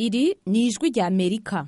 iri ni ijwi rya amerika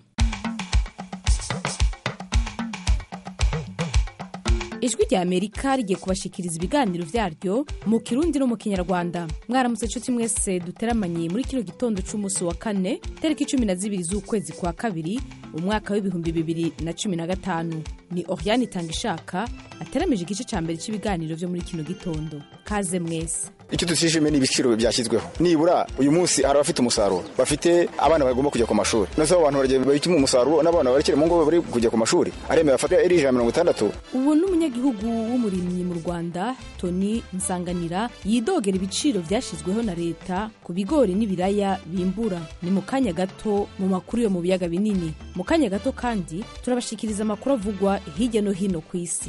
ijwi rya amerika rigiye kubashikiriza ibiganiro vyaryo mu kirundi no mu kinyarwanda mwaramutse nshuti mwese duteramanye muri kino gitondo c'umunsi wa kane tariki cumi na zibiri z'ukwezi kwa kabiri umwaka w'ibihumbi bibiri na cumi na gatanu ni oriane itanga ishaka ateramije igice ca mbere c'ibiganiro vyo muri kino gitondo kaze mwese icyo tutishimiye ni ibiciro byashyizweho nibura uyu munsi hari abafite umusaruro bafite abana bagomba kujya ku mashuri nose abo bantu baragiye bahitamo umusaruro n'abana barekere mu ngo bari kujya ku mashuri aremera afata iri ijana mirongo itandatu ubu ni umunyagihugu w'umurimyi mu rwanda tony nsanganira yidogera ibiciro vyashyizweho na leta ku bigori n'ibiraya bimbura ni mu kanya gato mu makuru yo mu biyaga binini mu kanya gato kandi turabashikiriza amakuru avugwa hirya no hino ku isi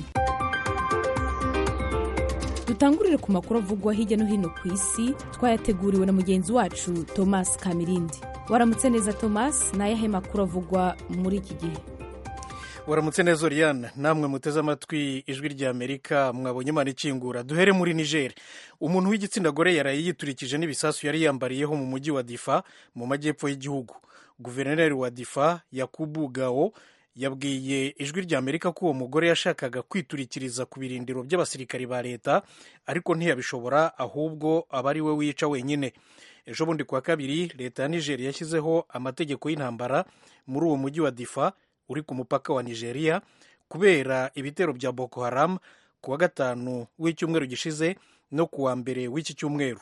dutangurire ku makuru avugwa hirya no hino ku isi twayateguriwe na mugenzi wacu thomas kamirindi waramutse neza thomas ni ayahe makuru avugwa muri iki gihe waramutse neza oriane namwe muteze amatwi ijwi rya amerika mwabonye imana ikingura duhere muri niger umuntu w'igitsina gore yaraye yiturikije n'ibisasu yari yambariyeho mu mujyi wa difa mu majyepfo y'igihugu guverineri wa difa yakubu gao yabwiye ijwi rya amerika ko uwo mugore yashakaga kwiturikiriza ku birindiro by'abasirikari ba leta ariko ntiyabishobora ahubwo aba ari we wica wenyine ejo bundi kuwa kabiri leta ya niger yashyizeho amategeko y'intambara muri uwo mujyi wa difa uri ku mupaka wa nigeria kubera ibitero bya boko haram ku wa gatanu w'icyumweru gishize no ku wa mbere w'iki cyumweru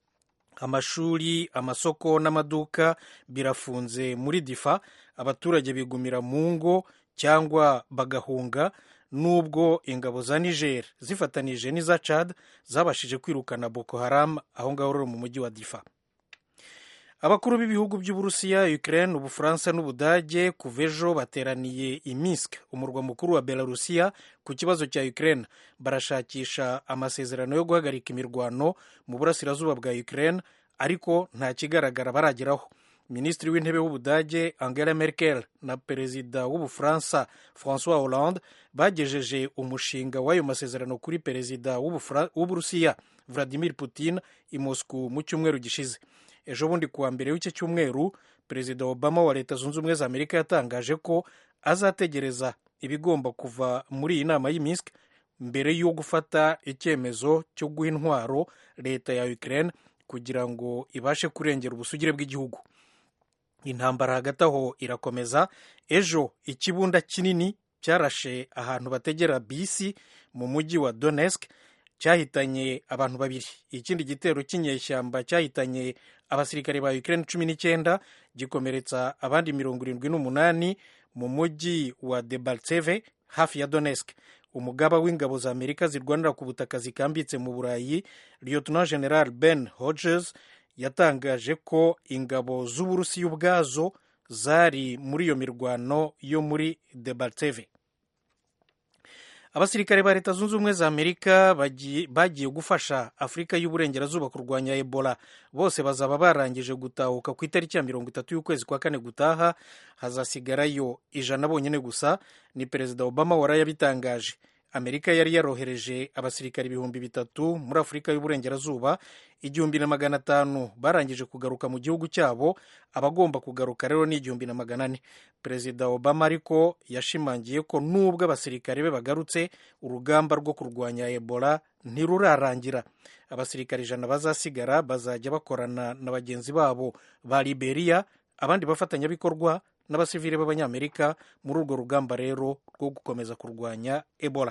amashuri amasoko n'amaduka birafunze muri difa abaturage bigumira mu ngo cyangwa bagahunga nubwo ingabo za niger zifatanije n'iza chad zabashije kwirukana boko haram aho ngaho rero mu mujyi wa difa abakuru b'ibihugu by'uburusiya ukraine ubufaransa n'ubudage kuva ejo bateraniye i minsk umurwa mukuru wa belarusiya ku kibazo cya ukraine barashakisha amasezerano yo guhagarika imirwano mu burasirazuba bwa ukraine ariko nta kigaragara barageraho minisitiri w'intebe w'ubudage angela merkel na perezida w'ubufaransa francois hollande bagejeje umushinga w'ayo masezerano kuri perezida w'uburusiya vladimir putin i moscow mu cyumweru gishize ejo bundi kuwa mbere w'iki cyumweru perezida obama wa leta zunze ubumwe za amerika yatangaje ko azategereza ibigomba kuva muri iyi nama y'imisk mbere yo gufata icyemezo cyo guha intwaro leta ya ukraine kugira ngo ibashe kurengera ubusugire bw'igihugu intambara hagati aho irakomeza ejo ikibunda kinini cyarashe ahantu bategera bisi mu mujyi wa donetsk cyahitanye abantu babiri ikindi gitero cy'inyeshyamba cyahitanye abasirikare ba ukraine cumi n'icyenda gikomeretsa abandi mirongo irindwi n'umunani mu mujyi wa debaltseve hafi ya donetsk umugaba w'ingabo za amerika zirwanira ku butaka zikambitse mu burayi lieutenant general ben hodges yatangaje ko ingabo z'uburusiya ubwazo zari muri iyo mirwano yo muri debaltseve abasirikare ba leta zunze ubumwe za amerika bagiye gufasha afurika y'uburengerazuba kurwanya ebola bose bazaba barangije gutahuka ku itariki ya mirongo itatu y'ukwezi kwa kane gutaha hazasigarayo ijana bonyine gusa ni perezida obama warayabitangaje amerika yari yarohereje abasirikare ibihumbi bitatu muri afurika y'uburengerazuba igihumbi na magana atanu barangije kugaruka mu gihugu cyabo abagomba kugaruka rero ni igihumbi na magana ane perezida obama ariko yashimangiye ko nubwo abasirikare be bagarutse urugamba rwo kurwanya ebola ntirurarangira abasirikare ijana bazasigara bazajya bakorana na bagenzi babo ba liberia abandi bafatanyabikorwa n'abasivili b'abanyamerika muri urwo rugamba rero rwo gukomeza kurwanya ebola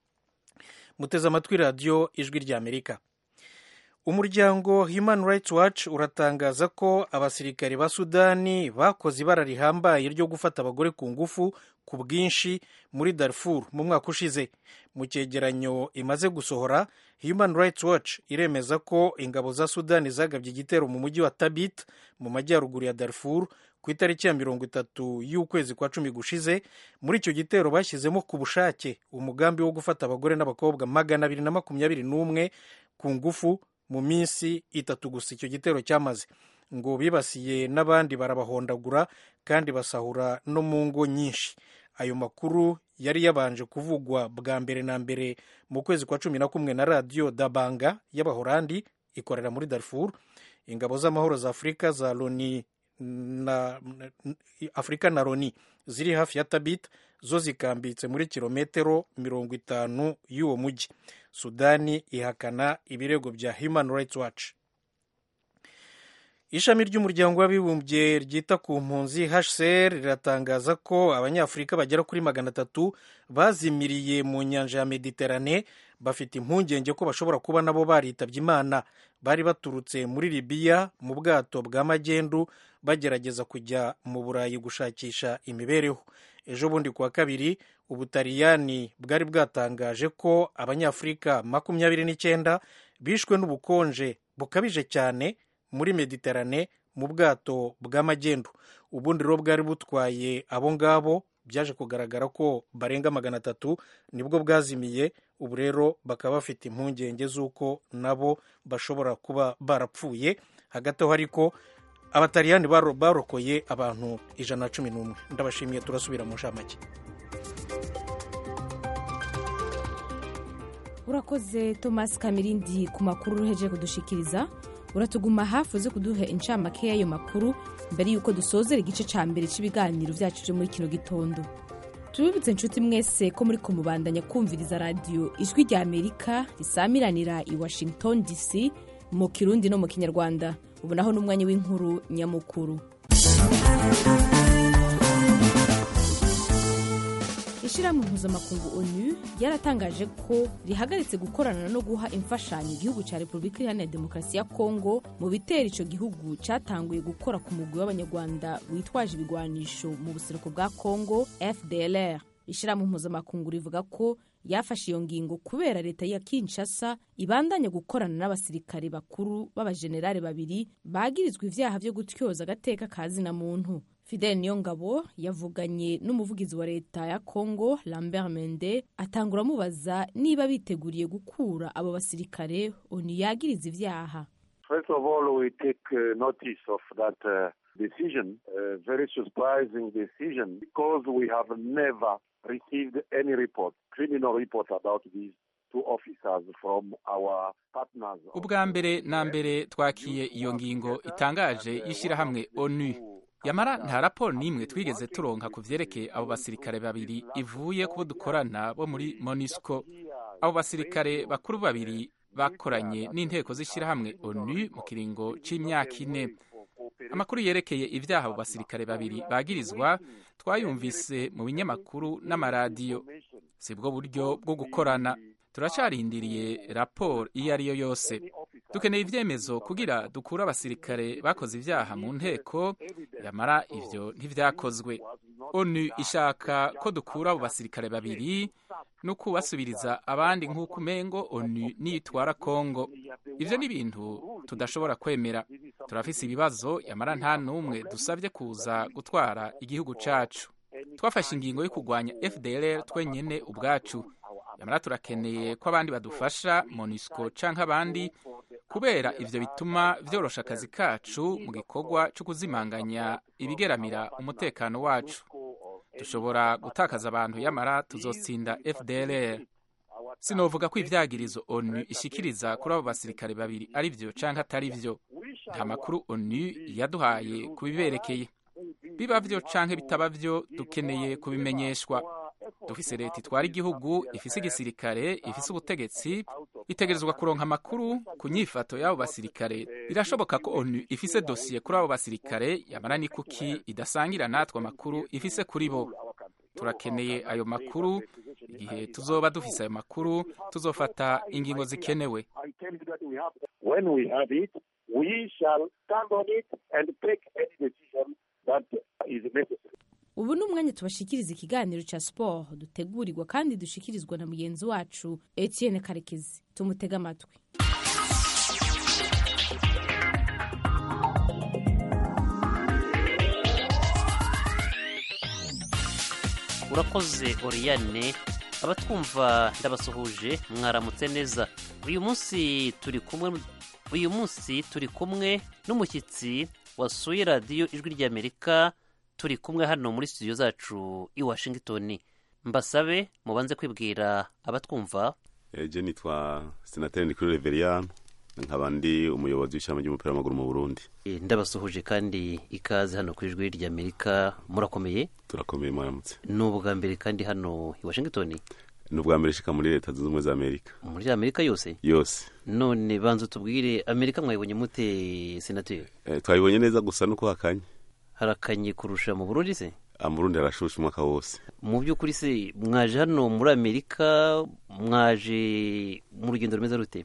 muteze amatwi radiyo ijwi ry'amerika umuryango human rights watch uratangaza ko abasirikare ba sudani bakoze ibara rihambaye ryo gufata abagore ku ngufu ku bwinshi muri darfur mu mwaka ushize mu cyegeranyo imaze gusohora human rights watch iremeza ko ingabo za sudani zagabye igitero mu mujyi wa tabit mu majyaruguru ya darfur ku itariki ya mirongo itatu y'ukwezi kwa cumi gushize muri icyo gitero bashyizemo ku bushake umugambi wo gufata abagore n'abakobwa magana abiri na makumyabiri n'umwe ku ngufu mu minsi itatu gusa icyo gitero cyamaze ngo bibasiye n'abandi barabahondagura kandi basahura no mu ngo nyinshi ayo makuru yari yabanje kuvugwa bwa mbere na mbere mu kwezi kwa cumi na kumwe na radiyo dabanga y'abahorandi ikorera muri darfur ingabo z'amahoro za afurika za loni na, na afurika na loni ziri hafi ya tabit zo zikambitse muri kilometero mirongo itanu y'uwo mujyi sudani ihakana ibirego bya human rights watch ishami ry'umuryango w'abibumbye ryita ku mpunzi hcr riratangaza ko abanyafurika bagera kuri magana atatu bazimiriye mu nyanja ya mediterane bafite impungenge ko bashobora kuba nabo baritabye imana bari baturutse muri libiya mu bwato bwa magendu bagerageza kujya mu burayi gushakisha imibereho ejo bundi kuwa kabiri ubutaliyani bwari bwatangaje ko abanyafurika makumyabiri n'icyenda bishwe n'ubukonje bukabije cyane muri mediterane mu bwato bw'amagendu ubundi rero bwari butwaye abo ngabo byaje kugaragara ko barenga magana atatu nibwo bwazimiye ubu rero bakaba bafite impungenge z'uko nabo bashobora kuba barapfuye hagati aho ariko abataliyani barokoye abantu ijana na cumi n'umwe ndabashimiye turasubira mu nshamake urakoze thomas kamirindi ku makuru uruheje kudushikiriza uratuguma hafi uze kuduha incamake y'ayo makuru mbere y'uko dusozera igice cya mbere cy'ibiganiro byacu byo muri kino gitondo tubibutse inshuti mwese ko muri kumubandanya kumviriza radiyo ijwi rya amerika risamiranira i washington dc mu kirundi no mu kinyarwanda ubu naho n'umwanya w'inkuru nyamukuru ishyirahamwe mpuzamakungu onu ryaratangaje ko rihagaritse gukorana no guha imfashanyo igihugu cya repubulika iharanira demokarasi ya kongo mu bitera icyo gihugu cyatanguye gukora ku mugwi w'abanyarwanda witwaje ibigwanisho mu buseruko bwa kongo fdlr ishyirahamwe mpuzamakungu rivuga ko yafashe iyo ngingo kubera leta ya kinshasa ibandanya gukorana n'abasirikare bakuru b'abajenerali babiri bagirizwa ibyaha byo gutyoza agateka ka zina muntu fidel niyongabo yavuganye n'umuvugizi wa leta ya congo lambert mende atangura amubaza niba biteguriye gukura abo basirikare onu yagiriza ibyaha First of all, we take uh, notice of that uh, decision, a very surprising decision, because we have never received any report, criminal report about these two officers from our partners. ubwa mbere na mbere twakiye iyo ngingo itangaje y'ishyirahamwe onu yamara nta raporo n'imwe twigeze turonka ku vyerekeye abo basirikare babiri ivuye kubo dukorana bo muri monisco abo basirikare bakuru babiri bakoranye n'inteko z'ishyirahamwe onu mu kiringo c'imyaka ine amakuru yerekeye ibyaha abo basirikare babiri bagirizwa twayumvise mu binyamakuru n'amaradiyo si bwo buryo bwo gukorana turacarindiriye raporo iyo ari yo yose dukeneye ibyemezo kugira dukure abasirikare bakoze ibyaha mu nteko yamara ivyo ntivyakozwe onu ishaka ko dukura abo basirikare babiri no kubasubiriza abandi nk'uko umengo onu niyitwara kongo ivyo ni ibintu tudashobora kwemera turafise ibibazo yamara nta n'umwe dusabye kuza gutwara igihugu cacu twafashe ingingo yo kurwanya fdlr twenyene ubwacu yamara turakeneye ko abandi badufasha monisco canke abandi kubera ivyo bituma vyorosha akazi kacu mu gikorwa co kuzimanganya ibigeramira umutekano wacu dushobora gutakaza abantu yamara tuzotsinda fdlr sinovuga ko ivyagirizo onu ishikiriza kuri abo basirikare babiri ari vyo canke atari vyo nta makuru onu yaduhaye kubiberekeye biba vyo canke bitaba vyo dukeneye kubimenyeshwa dufise leta itwara igihugu ifise igisirikare ifise ubutegetsi itegerezwa kuronka amakuru ku nyifato y'abo basirikare birashoboka ko onu ifise dosiye kuri abo basirikare yamara ni kuki idasangira natwe amakuru ifise kuri bo turakeneye ayo makuru igihe tuzoba dufise ayo makuru tuzofata ingingo zikenewe I tell you that we have, when we have it, we shall stand on it and take any decision that is necessary. ubu ni umwanya tubashikiriza ikiganiro cya siporo dutegurirwa kandi dushikirizwa na mugenzi wacu etienne karekezi tumutege amatwi urakoze oriyane abatwumva ndabasuhuje mwaramutse neza uyu munsi turi kumwe uyu munsi turi kumwe n'umushyitsi wasuye radiyo ijwi ry'amerika turi kumwe hano muri studio zacu i washington mbasabe mubanze kwibwira abatwumva eje nitwa senateri nikuru reveriyani nkaba ndi umuyobozi w'ishami ry'umupira w'amaguru mu burundi Eh, ndabasuhuje kandi ikaze hano ku ijwi ry'amerika murakomeye turakomeye mwaramutse ni ubwa mbere kandi hano i washington ni ubwa mbere shika muri leta zunze ubumwe za amerika muri amerika yose yose none banza tubwire amerika mwayibonye mute senateri Eh, twabibonye neza gusa nuko hakanye harakanye kurusha mu burundi se Ah, mu burundi harashusha umwaka wose mu by'ukuri se mwaje hano muri amerika mwaje mu rugendo rumeze rute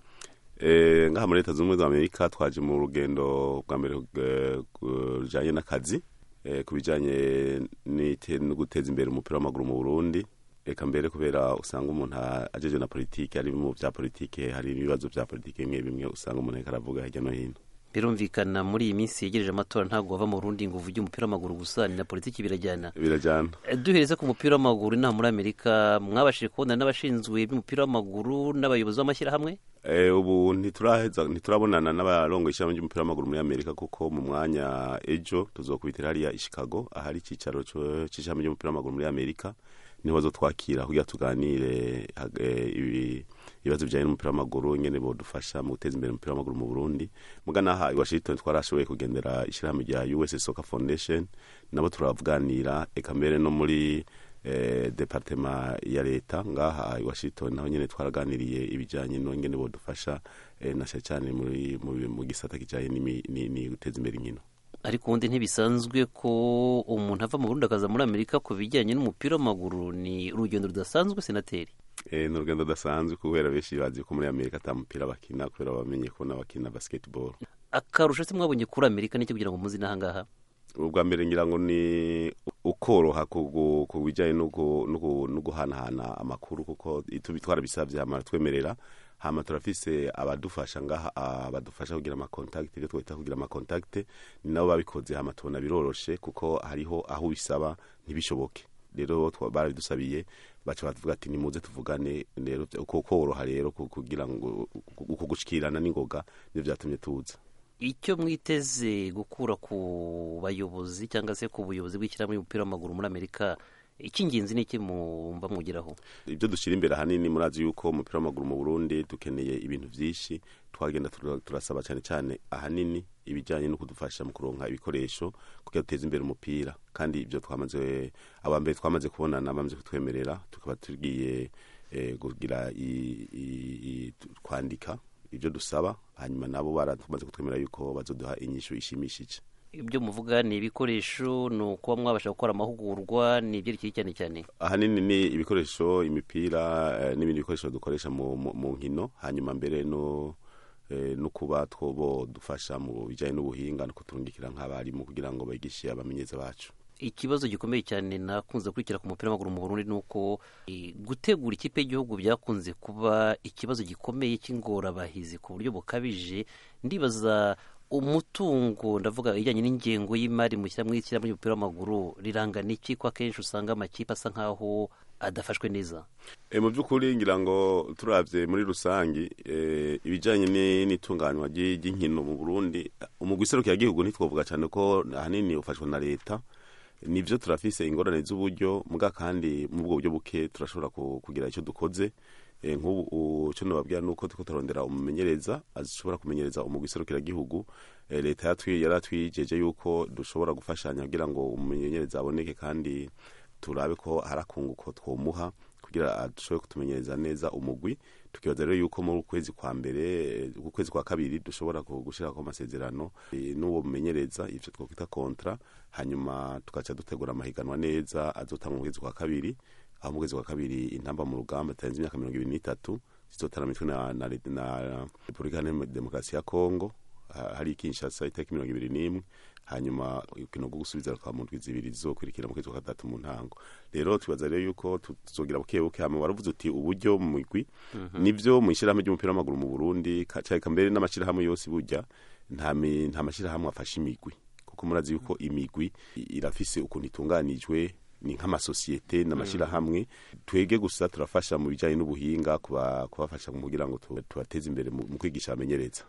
Eh, ngaha muri leta zunze ubumwe za amerika twaje mu rugendo bwa mbere eh, gu- rujanye n'akazi eh, ku bijanye n'ite- no guteza imbere umupira w'amaguru mu burundi reka mbere kubera usanga umuntu a- ajeje na politike ari mu vya politike hari ibibazo vya politike bimwe bimwe usanga umuntu ariko aravuga hirya no hino birumvikana muri iyi minsi yegereje amatora ntabwo wava mu burundi ngo uvuge umupira w'amaguru gusa ni na politiki birajyana birajyana Eh, duhereze ku mupira w'amaguru inaha muri amerika mwabashije kubona n'abashinzwe by'umupira w'amaguru n'abayobozi b'amashyirahamwe Eh, ubu ntituraheza ntiturabonana n'abarongo ishyirahamwe ry'umupira w'amaguru muri amerika kuko mu mwanya ejo tuzokubitira hariya i chicago ahari icyicaro co- c'ishyirahamwe ry'umupira w'amaguru muri amerika niho bazotwakira kugira tuganire hag- eh, ibi- ibibazo bijyanye n'umupira w'amaguru ingene bodufasha mu guteza imbere umupira w'amaguru mu burundi muga naha i washington twarashoboye kugendera ishyirahamwe rya us soccer foundation nabo turavuganira eka mbere no muri eh, departema ya leta ngaha i washington naho nyene twaraganiriye ibijanye n'ingene bodufasha eh, na cyane cyane muri mu, mu gisata kijanye n'imi- ni ni guteza imbere inkino ariko ubundi ntibisanzwe ko umuntu ava mu burundi akaza muri amerika ku bijyanye n'umupira w'amaguru ni urugendo rudasanzwe senateri Eh, ni urugendo rudasanzwe kubera benshi bazi ko muri amerika ata mupira bakina kubera bamenye ko n'abakina basketball akarusho se mwabonye kuri amerika n'icyo kugira ngo muzi n'ahangaha ubwa mbere ngira ngo ni ukoroha ku gu- ku bijyanye no gu- no gu- no guhanahana amakuru kuko itu- twarabisabye hama twemerera hama turafise abadufasha ngaha abadufasha kugira amakontakiti ibyo twita kugira amakontakiti ni nabo babikoze hama tubona biroroshe kuko hariho aho ubisaba ntibishoboke rero twa- barabidusabiye baca batuvuga ati nimuze tuvugane rero uko koroha rero ku- kugira ngo uko gushikirana n'ingoga nivyo vyatumye tuza icyo mwiteze gukura ku bayobozi cyangwa se ku buyobozi bw'ishyirahamwe ry'umupira w'amaguru muri amerika icy'ingenzi ni iki mumva mwugeraho ibyo dushyira imbere ahanini murazi yuko umupira w'amaguru mu burundi dukeneye ibintu byinshi twagenda tura- turasaba cyane cyane ahanini ibijyanye no kudufasha mu kuronka ibikoresho kugira duteze imbere umupira kandi ibyo twamaze aba mbere twamaze kubonana bamaze kutwemerera tukaba tugiye eh, kugira i- i- i- tu- kwandika ibyo dusaba hanyuma nabo baratumaze kutwemerera yuko bazoduha inyishu ishimishije ibyo muvuga ni ibikoresho ni ukuba mwabasha gukora amahugurwa ni ibyerekeye cyane cyane ahanini ni ibikoresho imipira eh, n'ibindi bikoresho dukoresha mu, mu, mu nkino hanyuma mbere no eh, no kuba twobo dufasha mu bijyanye n'ubuhinga no kuturungikira nk'abarimu kugira ngo bigishe abamenyeza bacu ikibazo gikomeye cyane nakunze gukurikira ku mupira w'amaguru mu burundi ni uko eh, gutegura ikipe y'igihugu byakunze kuba ikibazo gikomeye cy'ingorabahizi ku buryo bukabije ndibaza umutungo ndavuga ijyanye n'ingengo y'imari mu ishyirahamwe ry'ishyirahamwe ry'umupira w'amaguru rirangana iki ko akenshi usanga amakipe asa nk'aho adafashwe neza E, mu by'ukuri ngira ngo turabye muri rusangi e, ibijyanye ni- n'itunganywa ry'i- ry'inkino mu burundi umugwi iserukiragihugu ntitwovuga cyane ko ahanini ufashwa na leta nivyo turafise ingorane z'uburyo muga kandi mu bwo buryo buke turashobora ku- kugira icyo dukoze Eh, nk'ubu u- icyo nababwira ni uko turiko turarondera umumenyereza ashobora kumenyereza umugwi iserukiragihugu Eh, leta yatwi- yaratwijeje yuko dushobora gufashanya kugira ngo umumenyereza aboneke kandi turabe ko hari akunguko twomuha kugira dushobore kutumenyereza neza umugwi tukibaza rero yuko muri ukwezi kwa mbere eh, ukwezi kwa kabiri dushobora ku- gushirako amasezerano eh, n'uwo mumenyereza ivyo twokwita kontra hanyuma tugaca dutegura amahiganwa neza azotanga mu kwezi kwa kabiri aho mu kwezi kwa kabiri intamba mu rugamba zitarenze imyaka mirongo ibiri n'itatu zizotana mitwe na, na, na repubulika iharanira demokarasi ya kongo ha- hari kinshasa itariki mirongo ibiri n'imwe hanyuma urukino rwo gusubiza rukaba mu ndwi zibiri zizokurikira mu kwezi kwa gatatu mu ntango rero tubaza rero yuko tu- tuzogira buke buke hama waravuze uti uburyo mu migwi nivyo mu ishyirahamwe ry'umupira w'amaguru mu burundi ka- cyane mbere n'amashyirahamwe yose burya nta mi- nta mashyirahamwe afasha imigwi kuko murazi yuko imigwi i- irafise ukuntu itunganijwe ni nk'amasosiyete n'amashyirahamwe twege gusa turafasha mu bijyanye n'ubuhinga kuba- kubafasha kugira ngo tu- tubateze imbere mu mu kwigisha abamenyereza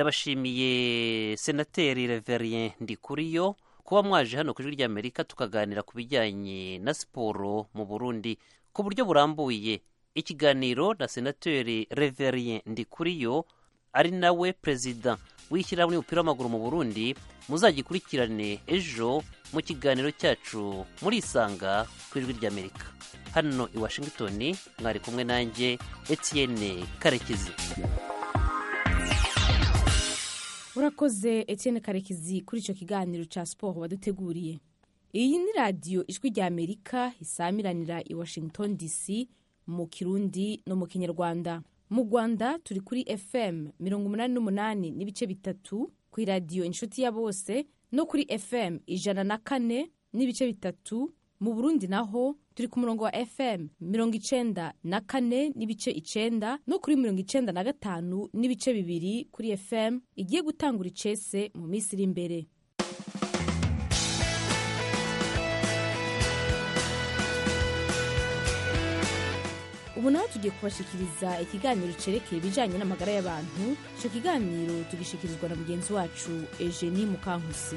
ndabashimiye senateri reverien ndikuriyo kuba mwaje hano ku ijwi ry'amerika tukaganira ku bijyanye na siporo mu burundi ku buryo burambuye ikiganiro na senateri reverien ndikuriyo ari nawe perezida w'ishyirahamwe ry'umupira w'amaguru mu burundi muzagikurikirane ejo mu kiganiro cyacu muri isanga ku ijwi ry'amerika hano i washington mwari kumwe nanjye etienne karekezi urakoze etienne karekezi kuri icyo kiganiro cya siporo waduteguriye iyi ni radiyo ijwi rya amerika isamiranira i washington dc mu kirundi no mu kinyarwanda mu rwanda turi kuri fm mirongo umunani n'umunani n'ibice bitatu ku iradiyo inshuti ya bose no kuri fm ijana na kane n'ibice bitatu mu burundi naho turi ku murongo wa fm mirongo icenda na kane n'ibice icenda no kuri mirongo icenda na gatanu n'ibice bibiri kuri fm igiye gutangura icese mu minsi iri imbere ubu naho tugiye kubashikiriza ikiganiro cerekeye ibijanye n'amagara y'abantu ico kiganiro tugishikirizwa na mugenzi wacu eugenie mukankusi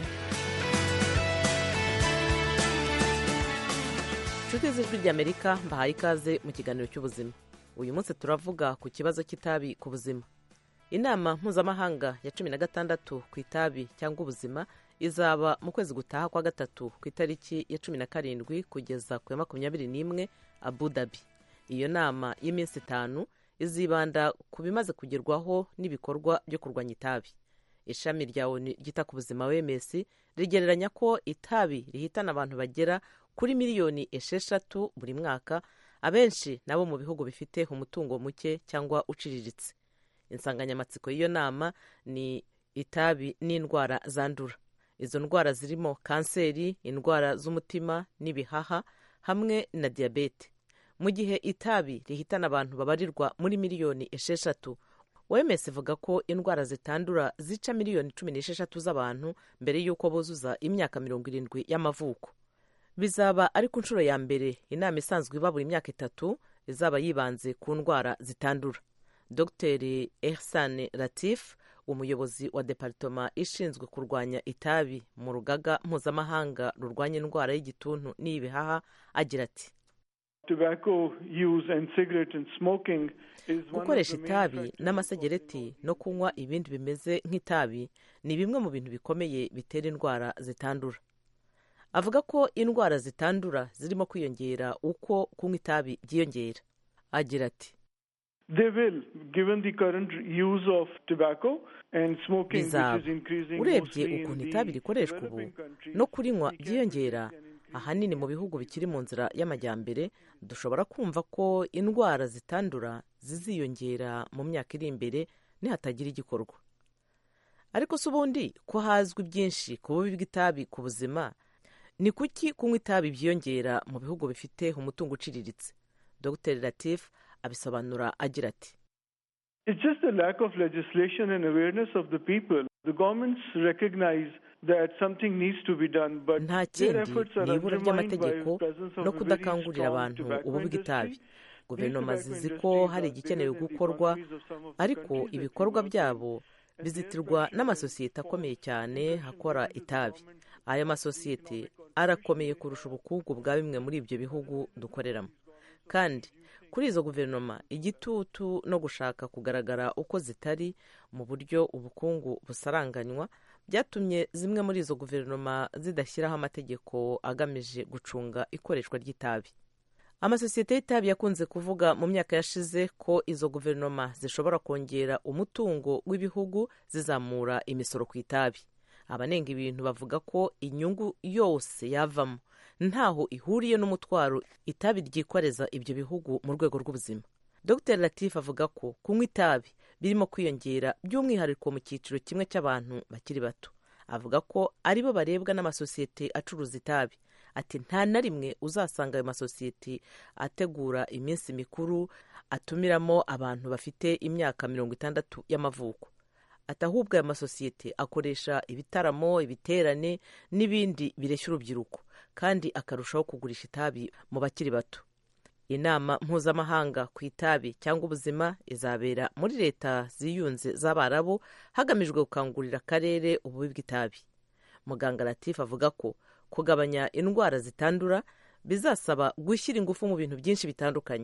inshuti z'ijwi ry'amerika mbahaye ikaze mu kiganiro cy'ubuzima uyu munsi turavuga ku kibazo cy'itabi ku buzima inama mpuzamahanga ya cumi na gatandatu ku itabi cyangwa ubuzima izaba mu kwezi gutaha kwa gatatu ku itariki ya cumi na karindwi kugeza ku ya makumyabiri n'imwe abu dhabi iyo nama y'iminsi itanu izibanda ku bimaze kugerwaho n'ibikorwa byo kurwanya itabi ishami rya onu ryita ku buzima wms rigereranya ko itabi rihitana abantu bagera kuri miliyoni esheshatu buri mwaka abenshi nabo mu bihugu bifite umutungo muke cyangwa uciriritse insanganyamatsiko y'iyo nama ni itabi n'indwara zandura izo ndwara zirimo kanseri indwara z'umutima n'ibihaha hamwe na diyabete mu gihe itabi rihitana abantu babarirwa muri miliyoni esheshatu wemes ivuga ko indwara zitandura zica miliyoni cumi n'esheshatu z'abantu mbere y'uko buzuza imyaka mirongo irindwi y'amavuko bizaba ari ku nshuro ya mbere inama isanzwe iba buri myaka itatu izaba yibanze ku ndwara zitandura dr ehsan latif umuyobozi wa deparitoma ishinzwe kurwanya itabi mu rugaga mpuzamahanga rurwanya indwara y'igituntu n'ibihaha agira ati gukoresha itabi n'amasegereti no kunywa ibindi bimeze nk'itabi ni bimwe mu bintu bikomeye bitera indwara zitandura avuga ko indwara zitandura zirimo kwiyongera uko kunywa itabi byiyongera agira ati bizaba urebye ukuntu itabi rikoreshwa ubu no kurinywa byiyongera ahanini mu bihugu bikiri mu nzira y'amajyambere dushobora kumva ko indwara zitandura ziziyongera mu myaka iri imbere nihatagira igikorwa ariko si ubundi ko hazwi byinshi ku bubi bw'itabi ku buzima ni kuki kunywa itabi byiyongera mu bihugu bifite umutungo uciriritse dr latif abisobanura agira ati It's just a lack of legislation and awareness of the people. The governments recognize that something needs to be done, but nta their kindi efforts are ni ibura undermined by ry'amategeko the presence of no a very kudakangurira strong abantu tobacco ububi bw'itabi industry. guverinoma These zizi tobacco ko industries hari are igikenewe bigger than the gukorwa economies of some of the ariko countries that we ibikorwa work in. byabo bizitirwa n'amasosiyete akomeye cyane hakora itabi aya masosiyete arakomeye kurusha ubukungu bwa bimwe muri ibyo bihugu dukoreramo kandi kuri izo guverinoma igitutu no gushaka kugaragara uko zitari mu buryo ubukungu busaranganywa byatumye zimwe muri izo guverinoma zidashyiraho amategeko agamije gucunga ikoreshwa ry'itabi amasosiyete y'itabi yakunze kuvuga mu myaka yashize ko izo guverinoma zishobora kongera umutungo w'ibihugu zizamura imisoro ku itabi abanenga ibintu bavuga ko inyungu yose yavamo ntaho ihuriye n'umutwaro itabi ryikoreza ibyo bihugu mu rwego rw'ubuzima dr latif avuga ko kunywa itabi birimo kwiyongera by'umwihariko mu cyiciro kimwe cy'abantu bakiri bato avuga ko aribo barebwa n'amasosiyete acuruza itabi ati nta na rimwe uzasanga ayo masosiyete ategura iminsi mikuru atumiramo abantu bafite imyaka mirongo itandatu y'amavuko ati ahubwo aya masosiyete akoresha ibitaramo ibiterane n'ibindi bireshya urubyiruko kandi akarushaho kugurisha itabi mu bakiri bato inama mpuzamahanga ku itabi cyangwa ubuzima izabera muri leta ziyunze z'abarabu hagamijwe gukangurira akarere ububi bw'itabi muganga latifu avuga ko kugabanya indwara zitandura bizasaba gushyira ingufu mu bintu byinshi bitandukanye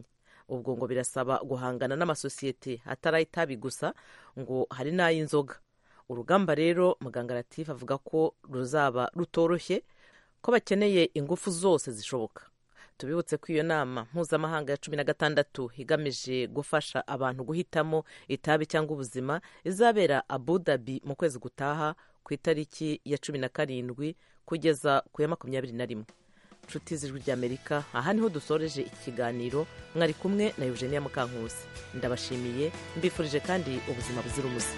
ubwo ngo birasaba guhangana n'amasosiyete atari ay'itabi gusa ngo hari n'ay'inzoga urugamba rero muganga latifu avuga ko ruzaba rutoroshye ko bakeneye ingufu zose zishoboka tubibutse ko iyo nama mpuzamahanga ya cumi na gatandatu igamije gufasha abantu guhitamo itabi cyangwa ubuzima izabera abu dhabi mu kwezi gutaha ku itariki ya cumi na karindwi kugeza ku ya makumyabiri na rimwe inshuti z'ijwi ry'amerika aha niho dusoreje iki kiganiro mwari kumwe na eugenia mukankusi ndabashimiye mbifurije kandi ubuzima buzira umuze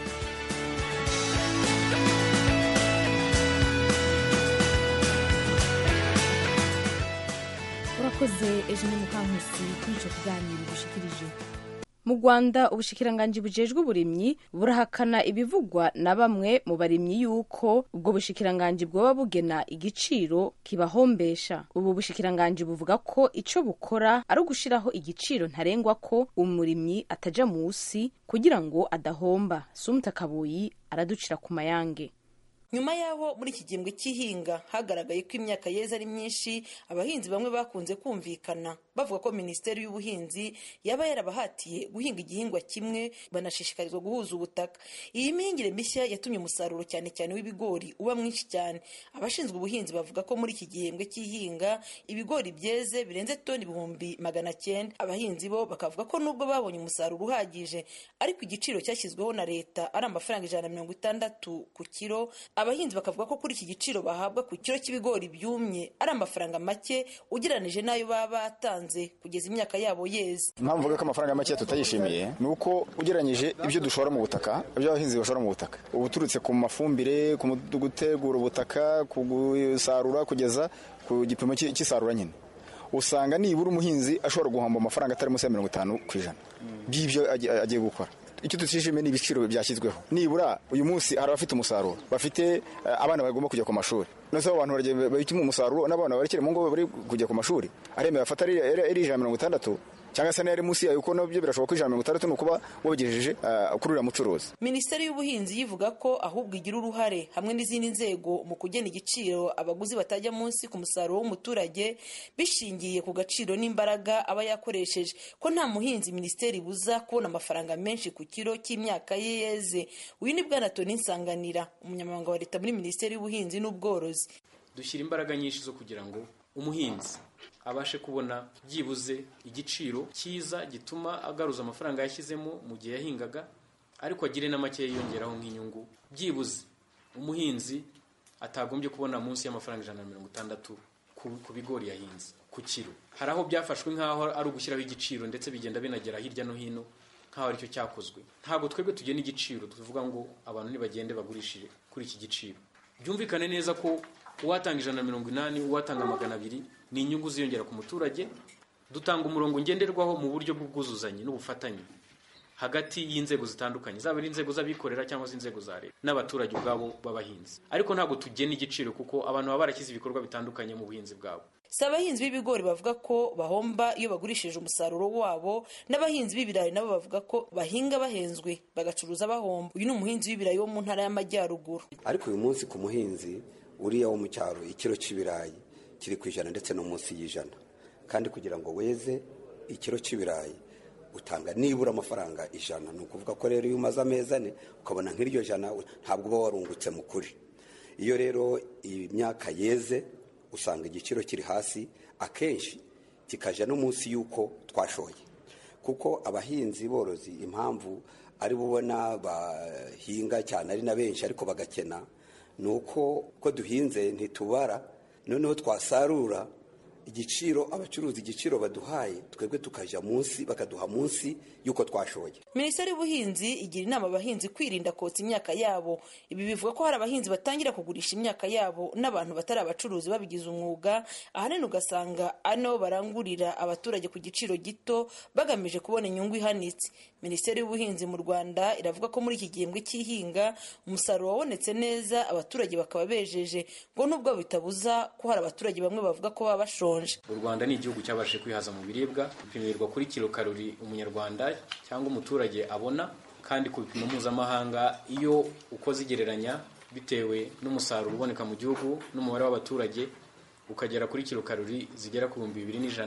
urakoze ejo ni mukankusi kuri icyo kiganiro dushikirije mu rwanda ubushikiranganji bujejwe uburimyi burahakana ibivugwa na bamwe mu barimyi yuko ubwo bushikiranganji bwoba bugena igiciro kibahombesha ubu bushikiranganji buvuga ko icyo bukora ari ugushiraho igiciro ntarengwa ko umurimyi ataja munsi kugira ngo adahomba sumta kabuyi araducira ku mayange nyuma y'aho muri iki gihembwe cy'ihinga hagaragaye ko imyaka yeze ari myinshi abahinzi bamwe bakunze kumvikana bavuga ko minisiteri y'ubuhinzi yaba yarabahatiye guhinga igihingwa kimwe banashishikarizwa guhuza ubutaka iyi mihingire mishya yatumye umusaruro cyane cyane w'ibigori uba mwinshi cyane abashinzwe ubuhinzi bavuga ko muri iki gihembwe cy'ihinga ibigori byeze birenze toni ibihumbi magana cyenda abahinzi bo bakavuga ko nubwo babonye umusaruro uhagije ariko igiciro cyashyizweho na leta ari amafaranga ijana na mirongo itandatu ku kiro abahinzi bakavuga ko kuri iki giciro bahabwa ku kiro cy'ibigori byumye ari amafaranga make ugereranije n'ayo baba batanze kugeza imyaka yabo yeze impamvu mvuga ko amafaranga make tutayishimiye ni uko ugereranyije ibyo dushora mu butaka ibyo abahinzi bashora mu butaka uba uturutse ku mafumbire ku gutegura ubutaka ku gusarura kugeza ku gipimo cy'isarura nyine usanga nibura umuhinzi ashobora guhomba amafaranga atari munsi ya mirongo itanu ku ijana by'ibyo agiye gukora icyo tutishimiye ni ibiciro byashyizweho nibura uyu munsi hari abafite umusaruro bafite abana bagomba kujya ku mashuri nose abo bantu babituma umusaruro n'abana barekere mu ngo bari kujya ku mashuri aremewe afata ari ijana mirongo itandatu cyangwa se n'ayari munsi yayo kuko nabyo birashoboka ko ijana mirongo itandatu ni ukuba wabigejeje kuri uriya mucuruzi minisiteri y'ubuhinzi yivuga ko ahubwo igira uruhare hamwe n'izindi nzego mu kugena igiciro abaguzi batajya munsi ku musaruro w'umuturage bishingiye ku gaciro n'imbaraga aba yakoresheje ko nta muhinzi minisiteri ibuza kubona amafaranga menshi ku kiro cy'imyaka ye yeze uyu ni bwana toni nsanganira umunyamabanga wa leta muri minisiteri y'ubuhinzi n'ubworozi dushyira imbaraga nyinshi zo kugira ngo umuhinzi abashe kubona byibuze igiciro cyiza gituma agaruza amafaranga yashyizemo mu gihe yahingaga ariko agire na make yiyongeraho nk'inyungu byibuze umuhinzi atagombye kubona munsi y'amafaranga ijana na mirongo itandatu ku bigori yahinze ku kiro hari aho byafashwe nk'aho ari ugushyiraho igiciro ndetse bigenda binagera hirya no hino nk'aho aricyo cyakozwe ntabwo twebwe tugena igiciro tuvuga ngo abantu ntibagende bagurishije kuri iki giciro byumvikane neza ko uwatanga ijana na mirongo inani uwatanga magana abiri ni inyungu ziyongera ku muturage dutanga umurongo ngenderwaho mu buryo bw'ubwuzuzanye n'ubufatanye hagati y'inzego zitandukanye zaba ari inzego z'abikorera cyangwa se inzego za leta n'abaturage ubwabo b'abahinzi ariko ntabwo tugena igiciro kuko abantu baba barashyize ibikorwa bitandukanye mu buhinzi bwabo si abahinzi b'ibigori bavuga ko bahomba iyo bagurishije umusaruro wabo n'abahinzi b'ibirayi nabo bavuga ko bahinga bahenzwe bagacuruza bahomba uyu ni umuhinzi w'ibirayi wo mu ntara y'amajyaruguru ariko uyu munsi ku muhinzi uriya wo mu cyaro ikiro cy'ibirayi kiri ku ijana ndetse no munsi y'ijana kandi kugira ngo weze ikiro cy'ibirayi utanga nibura amafaranga ijana ni ukuvuga ko rero iyo umaze amezi ane ukabona nk'iryo jana ntabwo uba warungutse mu kuri iyo rero imyaka yeze usanga igiciro kiri hasi akenshi kikajya no munsi y'uko twashoye kuko abahinzi borozi impamvu ari bubona bahinga cyane ari na benshi ariko bagakena ni uko ko duhinze ntitubara noneho twasarura igiciro abacuruzi igiciro baduhaye twebwe tukajya munsi bakaduha munsi y'uko twashoye minisiteri y'ubuhinzi igira inama abahinzi kwirinda kotsa imyaka yabo ibi bivuga ko hari abahinzi batangira kugurisha imyaka yabo n'abantu batari abacuruzi babigize umwuga ahanini ugasanga ano barangurira abaturage ku giciro gito bagamije kubona inyungu ihanitse minisiteri y'ubuhinzi mu rwanda iravuga ko muri iki gihembwe cy'ihinga umusaruro wabonetse neza abaturage bakaba bejeje ngo nubwo bitabuza ko hari abaturage bamwe bavuga ko baba bashonje u rwanda ni igihugu cyabashije kwihaza mu biribwa bipimirwa kuri kilo karori umunyarwanda cyangwa umuturage abona kandi ku bipimo mpuzamahanga iyo ukoze igereranya bitewe n'umusaruro uboneka mu gihugu n'umubare w'abaturage ukagera kuri kilo karori zigera ku bihumbi bibiri n'ijana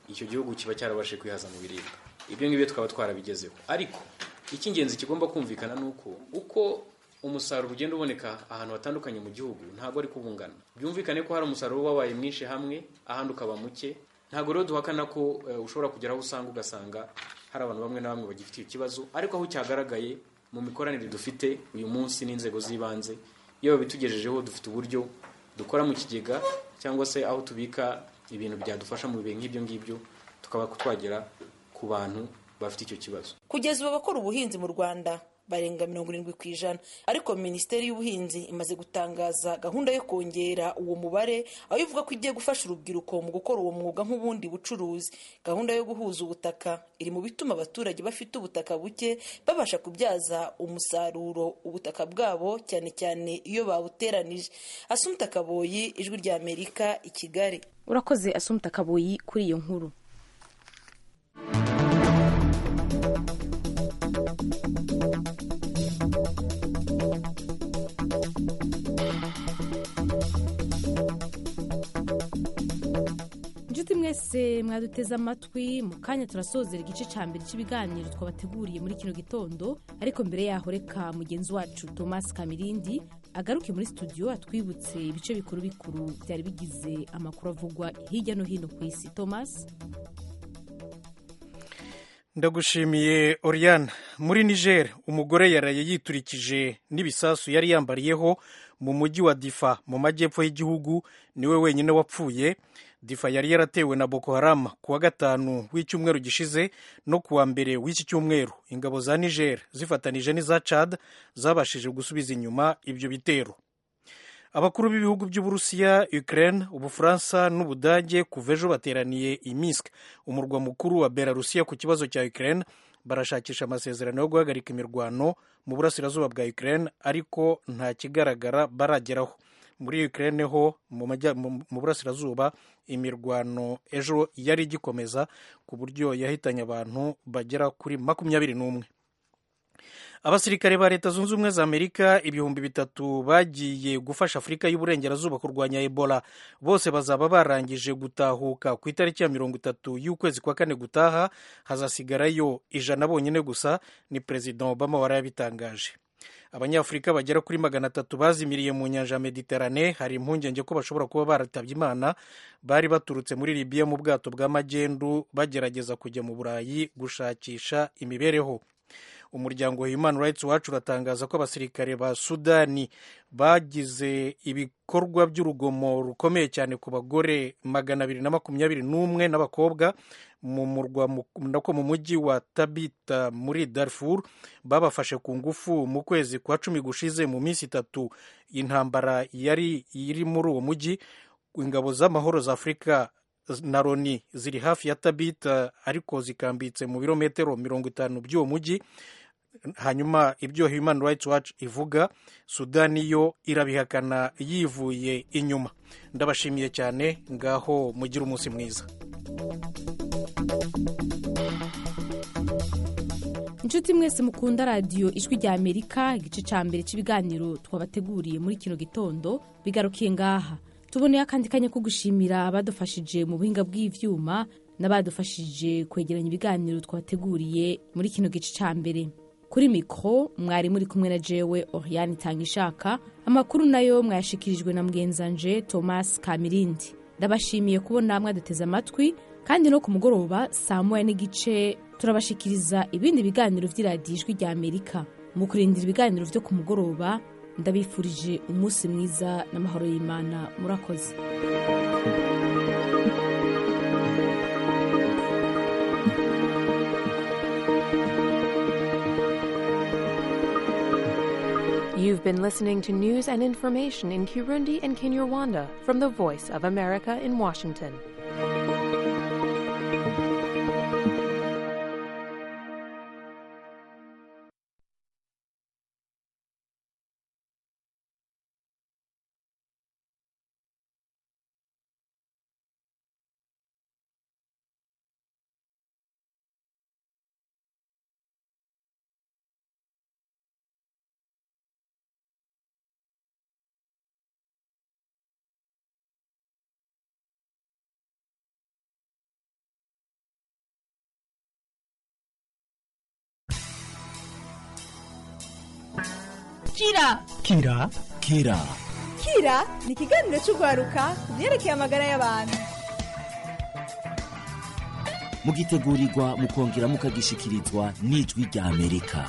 icyo gihugu kiba cyarabashe kwihaza mu biribwa ibyo ngibyo twaba twarabigezeho ariko icy'ingenzi kigomba kumvikana ni uko uko umusaruro ugenda uboneka ahantu hatandukanye mu gihugu ntabwo ari kubungana byumvikane ko hari umusaruro wabaye mwinshi hamwe ahandi ukaba muke ntabwo rero duhakana ko eh, ushobora kugera aho usanga ugasanga hari abantu bamwe na bamwe bagifite ikibazo ariko aho cyagaragaye mu mikoranire dufite uyu munsi n'inzego z'ibanze iyo babitugejejeho dufite uburyo dukora mu kigega cyangwa se aho tubika ibintu byadufasha mu bihe nk'ibyo ngibyo tukaba twagera ku bantu bafite icyo kibazo kugeza ubu abakora ubuhinzi mu rwanda barenga mirongo irindwi ku ijana ariko minisiteri y'ubuhinzi imaze gutangaza gahunda yo kongera uwo mubare aho ivuga ko igiye gufasha urubyiruko mu gukora uwo mwuga nk'ubundi bucuruzi gahunda yo guhuza ubutaka iri mu bituma abaturage bafite ubutaka buke babasha kubyaza umusaruro ubutaka bwabo cyane cyane iyo babuteranije asumta kaboyi ijwi rya amerika i kigali urakoze asumta kaboyi kuri iyo nkuru inshuti mwese mwaduteze amatwi mu kanya turasozera igice cya mbere cy'ibiganiro twabateguriye muri kino gitondo ariko mbere yaho reka mugenzi wacu thomas kamirindi agaruke muri studio atwibutse ibice bikuru bikuru byari bigize amakuru avugwa hirya no hino ku isi thomas ndagushimiye oriane muri niger umugore yaraye yiturikije n'ibisasu yari yambariyeho mu mujyi wa difa mu majyepfo y'igihugu niwe wenyine wapfuye difa yari yaratewe na boko haram ku wa gatanu w'icyumweru gishize no ku wa mbere w'iki cyumweru ingabo za niger zifatanije n'iza chad zabashije gusubiza inyuma ibyo bitero abakuru b'ibihugu by'uburusiya ukraine ubufaransa n'ubudage kuva ejo bateraniye i minsk umurwa mukuru wa belarusiya ku kibazo cya ukraine barashakisha amasezerano yo guhagarika imirwano mu burasirazuba bwa ukraine ariko nta kigaragara barageraho muri ukraine ho mu majya- mu- mu burasirazuba imirwano ejo yari igikomeza ku buryo yahitanye abantu bagera kuri makumyabiri n'umwe abasirikare ba leta zunze ubumwe za amerika ibihumbi bitatu bagiye gufasha afurika y'uburengerazuba kurwanya ebola bose bazaba barangije gutahuka ku itariki ya mirongo itatu y'ukwezi kwa kane gutaha hazasigarayo ijana bonyine gusa ni perezida obama warayabitangaje abanyafurika bagera kuri magana atatu bazimiriye mu nyanja ya mediterane hari impungenge ko bashobora kuba baratabye imana bari baturutse muri libiya mu bwato bwa magendu bagerageza kujya mu burayi gushakisha imibereho umuryango human rights watch uratangaza ko abasirikare ba sudani bagize ibikorwa by'urugomo rukomeye cyane ku bagore magana abiri na makumyabiri n'umwe n'abakobwa mu murwa mu- nako mu mujyi wa tabita muri darfur babafashe ku ngufu mu kwezi kwa cumi gushize mu minsi itatu intambara yari iri muri uwo mujyi ingabo z'amahoro za afurika na loni ziri hafi ya tabita ariko zikambitse mu birometero mirongo itanu by'uwo mujyi hanyuma ibyo human rights watch ivuga sudani yo irabihakana yivuye inyuma ndabashimiye cyane ngaho mugire umunsi mwiza inshuti mwese mukunda radiyo ijwi rya amerika igice cya mbere cy'ibiganiro twabateguriye muri kino gitondo bigarukiye ngaha tuboneye akandi kanya ko gushimira abadufashije mu buhinga bw'ibyuma n'abadufashije kwegeranya ibiganiro twabateguriye muri kino gice cya mbere kuri mikoro mwari muri kumwe na jewe oriane itanga ishaka amakuru nayo mwayashikirijwe na mugenzanje thomas kamirindi ndabashimiye kubona mwaduteze amatwi kandi no ku mugoroba saa moya n'igice turabashikiriza ibindi biganiro by'iradiyo ijwi rya amerika mu kurindira ibiganiro byo ku mugoroba ndabifurije umunsi mwiza n'amahoro y'imana murakoze You've been listening to news and information in Kirundi and Kinyarwanda from the Voice of America in Washington. kira kira kira kira ni ikiganiro cy'urwaruka ku byerekeye amagara y'abantu mugitegurirwa mukongera mukagishikirizwa n'ijwi rya amerika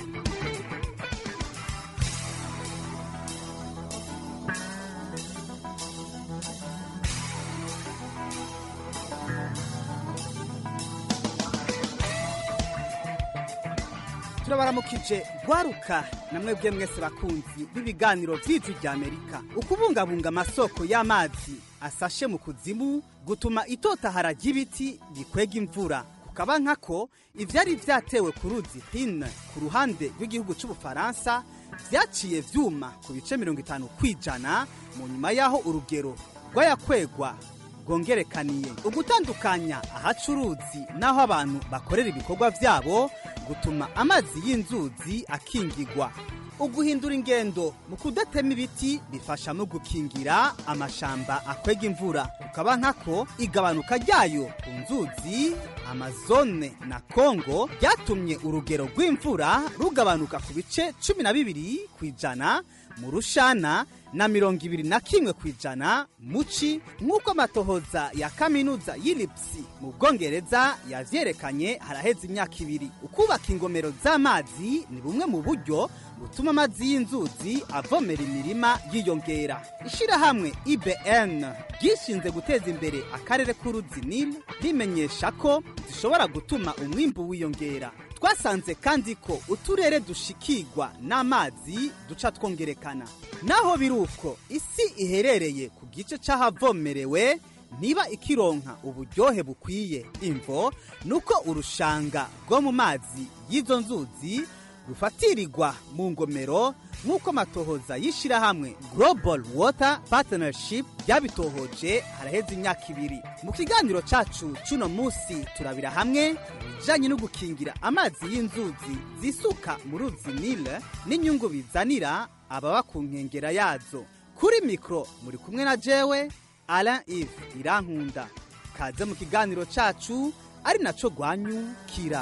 turabaramukije gwaruka namwe bwe mwese bakunzi b'ibiganiro vy'ijwi rya amerika ukubungabunga amasoko y'amazi asashe mu kuzimu gutuma itotahara ry'ibiti bikwega imvura kukaba nkako ivyari vyatewe ku ruzi hine ku ruhande rw'igihugu c'ubufaransa vyaciye vyuma ku bice mirongo itanu kw'ijana mu nyuma y'aho urugero rwayakwegwa rwongerekaniye ugutandukanya ahaca uruzi n'aho abantu bakorera ibikorwa vyabo gutuma amazi y'inzuzi akingigwa uguhindura ingendo mu kudatema ibiti bifasha mu gukingira amashamba akwega imvura kukaba nkako igabanuka ryayo ku nzuzi amazone na kongo ryatumye urugero rw'imvura rugabanuka ku bice cumi na bibiri ku ijana mu rushana na mirongo ibiri na kimwe ku ijana muci nk'uko amatohoza ya kaminuza y'ilipsi mu bwongereza yavyerekanye haraheze imyaka ibiri ukubaka ingomero z'amazi ni bumwe mu buryo butuma amazi y'inzuzi avomera imirima yiyongera ishirahamwe ibn ryishinze guteza imbere akarere k'uruzi nil rimenyesha ko zishobora gutuma umwimbu wiyongera twasanze kandi ko uturere dushikirwa n'amazi duca twongerekana naho biri uko isi iherereye ku gice c'ahavomerewe niba ikironka uburyohe bukwiye imvo nuko urushanga rwo mu mazi y'izo nzuzi rufatirirwa mu ngomero nk'uko amatohoza y'ishirahamwe global water partnership ryabitohoje haraheze imyaka ibiri mu kiganiro cacu c'uno musi turabira hamwe ibijanye no gukingira amazi y'inzuzi zisuka mu ruzi nile n'inyungu bizanira ababa ku nkengera yazo kuri mikro muri kumwe na jewe alain ive irankunda kaze mu kiganiro cacu ari naco rwanyukira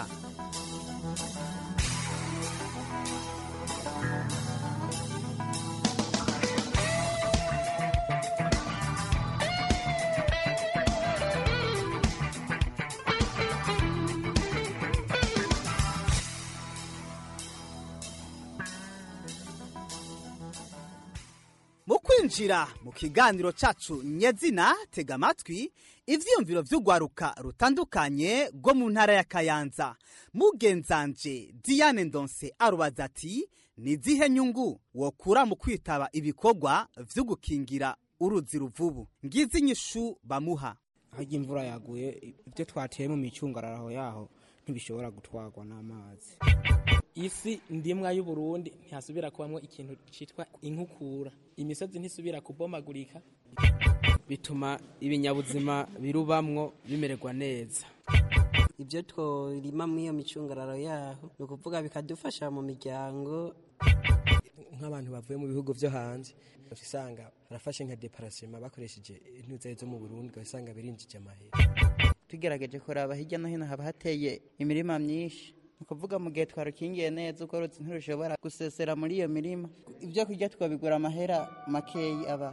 mu kwinjira mu kiganiro cacu nyezina tega amatwi ivyiyumviro vy'urwaruka rutandukanye rwo mu ntara ya kayanza mugenzanje diane ndonse arubaza ati ni zihe nyungu wokura mu kwitaba ibikorwa vyo gukingira uruzi ruvubu ngizi inyishu bamuha harya imvura yaguye ibyo twateye mu micungararo yaho ntibishobora gutwarwa n'amazi isi ndimwa y'uburundi ntihasubira kubamwo ikintu cyitwa inkukura imisozi ntisubira kubomagurika bituma ibinyabuzima birubamwo bimererwa neza ibyo tworima muri iyo micungararo yaho ni ukuvuga bikadufasha mu miryango nk'abantu bavuye mu bihugu byo hanze usanga barafashe nka deparasema bakoresheje intuza zo mu burundi ugasanga birinjije amahera tugerageje kuraba hirya no hino haba hateye imirima myinshi ni ukuvuga mu gihe twarukingiye neza ubwo ruzi ntirushobora gusesera muri iyo mirima ibyo kurya twabigura amahera makeyi aba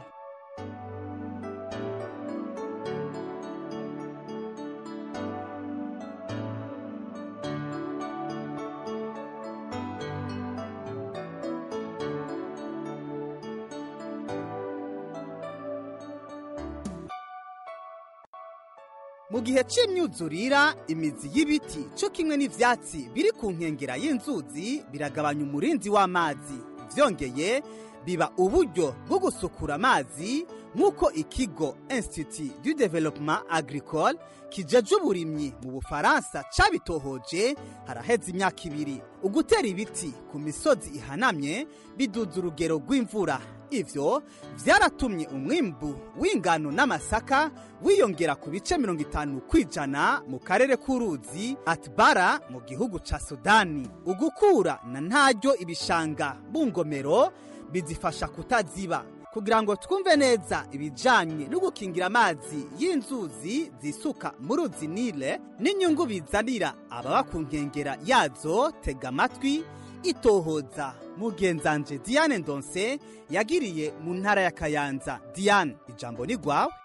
mu gihe c'imyuzurira imizi y'ibiti co kimwe n'ivyatsi biri ku nkengera y'inzuzi biragabanya umurinzi w'amazi vyongeye biba uburyo bwo gusukura amazi nk'uko ikigo institut du développement agricole kijeje uburimyi mu bufaransa cabitohoje haraheze imyaka ibiri ugutera ibiti ku misozi ihanamye biduza urugero rw'imvura ivyo vyaratumye umwimbu w'ingano n'amasaka wiyongera ku bice mirongo itanu kw'ijana mu karere k'uruzi atbara mu gihugu ca sudani ugukura na ntaryo ibishanga bungomero bizifasha kutaziba kugira ngo twumve neza ibijanye no gukingira amazi y'inzuzi zisuka mu ruzi nile n'inyungu bizanira ababa ku nkengera yazo tega amatwi itohoza mugenzanje diane ndonse yagiriye mu ntara ya kayanza diane ijambo ni rwawe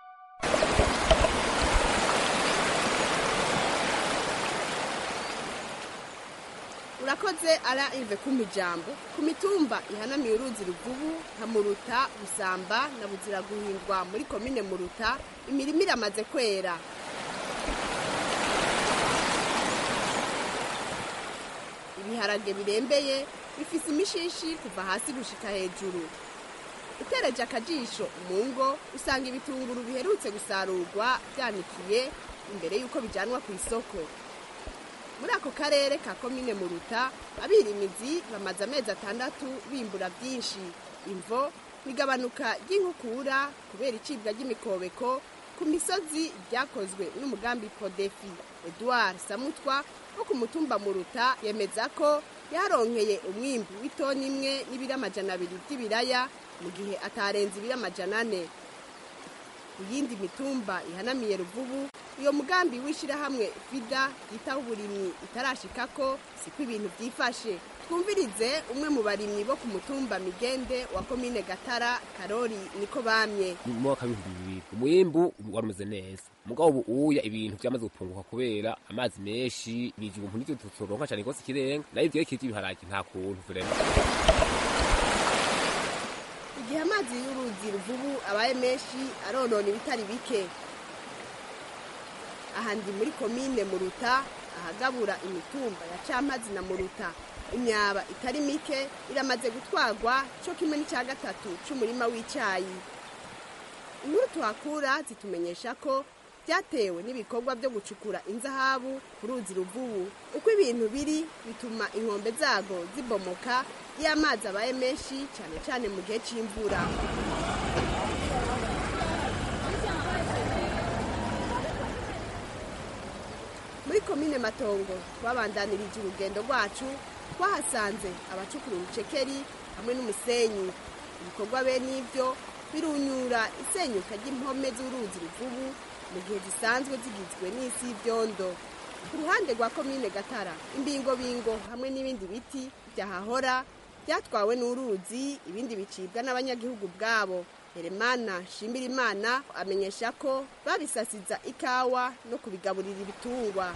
urakoze ara ive kumpa ijambo ku mitumba ihanamiye uruzi ruvubu nka muruta busamba na buzira guhindwa muri komine muruta imirima iramaze kwera ibiharage birembeye bifise imishishi kuva hasi gushika hejuru utereje akajisho mu ngo usanga ibitunguru biherutse gusarurwa byanikiye imbere y'uko bijanwa ku isoko muri ako karere ka komine muruta abirimizi bamaze amezi atandatu bimbura byinshi imvo igabanuka ry'inkukura kubera icibwa ry'imikobeko ku misozi ryakozwe n'umugambi podefi edouard samutwa wo ku mutumba muruta yemeza ko yaronkeye umwimbi w'itoni imwe n'ibiro amajana abiri by'ibiraya mu gihe atarenze ibiro amajana ane ku yindi mitumba ihanamiye ruvubu iyo mugambi w'ishyirahamwe vida yitaho uburimyi itarashikako siko ibintu byifashe twumvirize umwe mu barimyi bo ku mutumba migende wa komine gatara karori niko bamye mu mwaka w'ibihumbi bibiri umwimbu wari umeze neza mugabo ubu uya ibintu byamaze gupunguka kubera amazi menshi ibijumbu nivyo tutoronka cane rwose ikirenga nayo ivyerekeye ivy'ibiharage nta kuntu vrema igihe amazi y'uruzi ruvubu abaye menshi aronona ibitari bike aha ndi muri komine muruta ahagabura imitumba ya campazi na muruta imyaba itari mike iramaze gutwarwa cyo kimwe n'icya gatatu c'umurima w'icayi inkuru tuhakura zitumenyesha ko byatewe n'ibikorwa byo gucukura inzahabu ku ruzi ruvubu uko ibintu biri bituma inkombe zago zibomoka iyo amazi abaye menshi cyane cyane mu gihe cy'imvura muri komine matongo twabandanirije urugendo rwacu twahasanze abacukura urucekeri hamwe n'umusenyi ibikorwa bene ibyo birunyura isenyuka ry'impome z'uruzi ruvubu mu gihe zisanzwe zigizwe n'isi y'ibyondo ku ruhande rwa komine gatara imbingobingo hamwe n'ibindi biti byahahora byatwawe n'uruzi ibindi bicibwa n'abanyagihugu bwabo heremana shimirimana amenyesha ko babisasiza ikawa no kubigaburira ibitungwa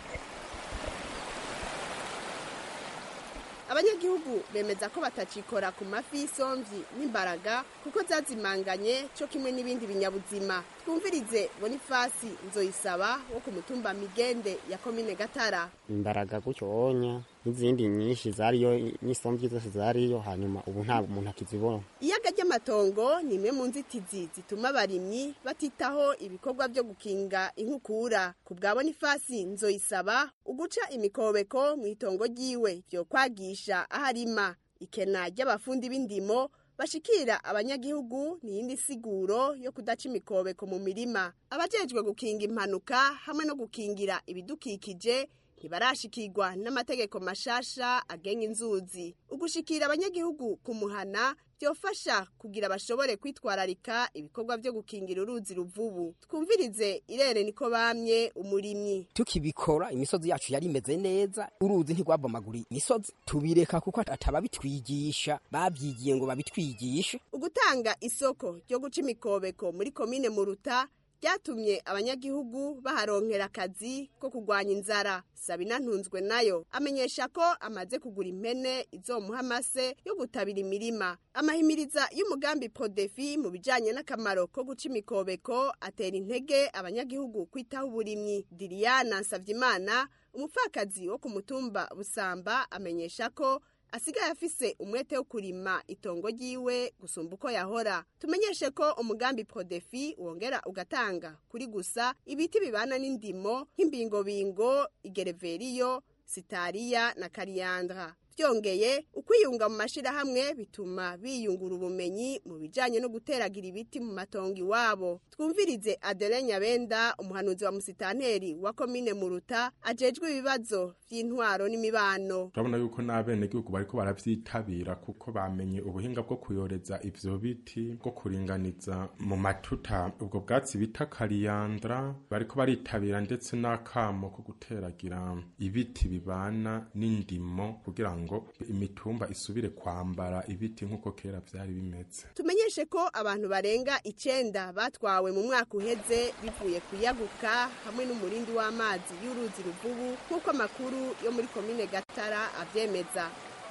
abanyagihugu bemeza ko batacikora ku mafi y'isomvyi n'imbaraga kuko zazimanganye cyo kimwe n'ibindi binyabuzima twumvirize bonifasi nzoyisaba wo ku mutumba migende ya komine gatara imbaraga gutyo onya n'izindi nyinshi zariyo n'isomvyi zose zariyo hanyuma ubu nta muntu akizibona iyaga ry'amatongo ni imwe mu nzitizi zituma abarimyi batitaho ibikorwa byo gukinga inkukura ku bwa bonifasi nzoyisaba uguca imikobeko mu itongo ryiwe byo kwagisha aho arima ikena ry'abafundi b'indimo bashikira abanyagihugu ni iyindi siguro yo kudaca imikobeko mu mirima abajejwe gukinga impanuka hamwe no gukingira ibidukikije ntibarashikirwa n'amategeko mashasha agenga inzuzi ugushikira abanyagihugu ku muhana byofasha kugira bashobore kwitwararika ibikorwa byo gukingira uruzi ruvubu twumvirize irere niko bamye umurimyi tukibikora imisozi yacu yari imeze neza uruzi ntigwabomagura imisozi tubireka kuko atababitwigisha babyigiye ngo babitwigishe ugutanga isoko ryo guca imikobeko muri komine muruta byatumye abanyagihugu baharonkera akazi ko kurwanya inzara sabina ntunzwe nayo amenyesha ko amaze kugura impene izomuha amase yo gutabira imirima amahimiriza y'umugambi podefi mu bijanye n'akamaro ko guca imikobeko atera intege abanyagihugu kwitaho uburimyi diriyana nsavyimana umupfakazi wo ku mutumba busamba amenyesha ko asigaye afise umwete wo kurima itongo ryiwe gusumba uko yahora tumenyeshe ko umugambi prodefi wongera ugatanga kuri gusa ibiti bibana n'indimo nk'imbingobingo igereveriyo sitariya na kariyandra byongeye ukwiyunga mu mashirahamwe bituma biyungura ubumenyi mu bijanye no guteragira ibiti mu matongo iwabo twumvirize Adele Nyabenda umuhanuzi wa musitanteri wa komine Muruta ajejwe ibibazo vy'intwaro n'imibano turabona yuko n'abenegihugu bariko baravyitabira kuko bamenye ubuhinga bwo kuyoreza ivyo biti bwo kuringaniza mu matuta ubwo bwatsi bita kariyandra bariko baritabira ndetse n'akamo ko guteragira ibiti bibana n'indimo kugira ngo imitumba isubire kwambara ibiti nk'uko kera byari bimeze tumenyeshe ko abantu barenga icenda batwawe mu mwaka uheze bivuye kuyaguka hamwe n'umurindi w'amazi y'uruzi ruvubu nk'uko amakuru yo muri komine gatara avyemeza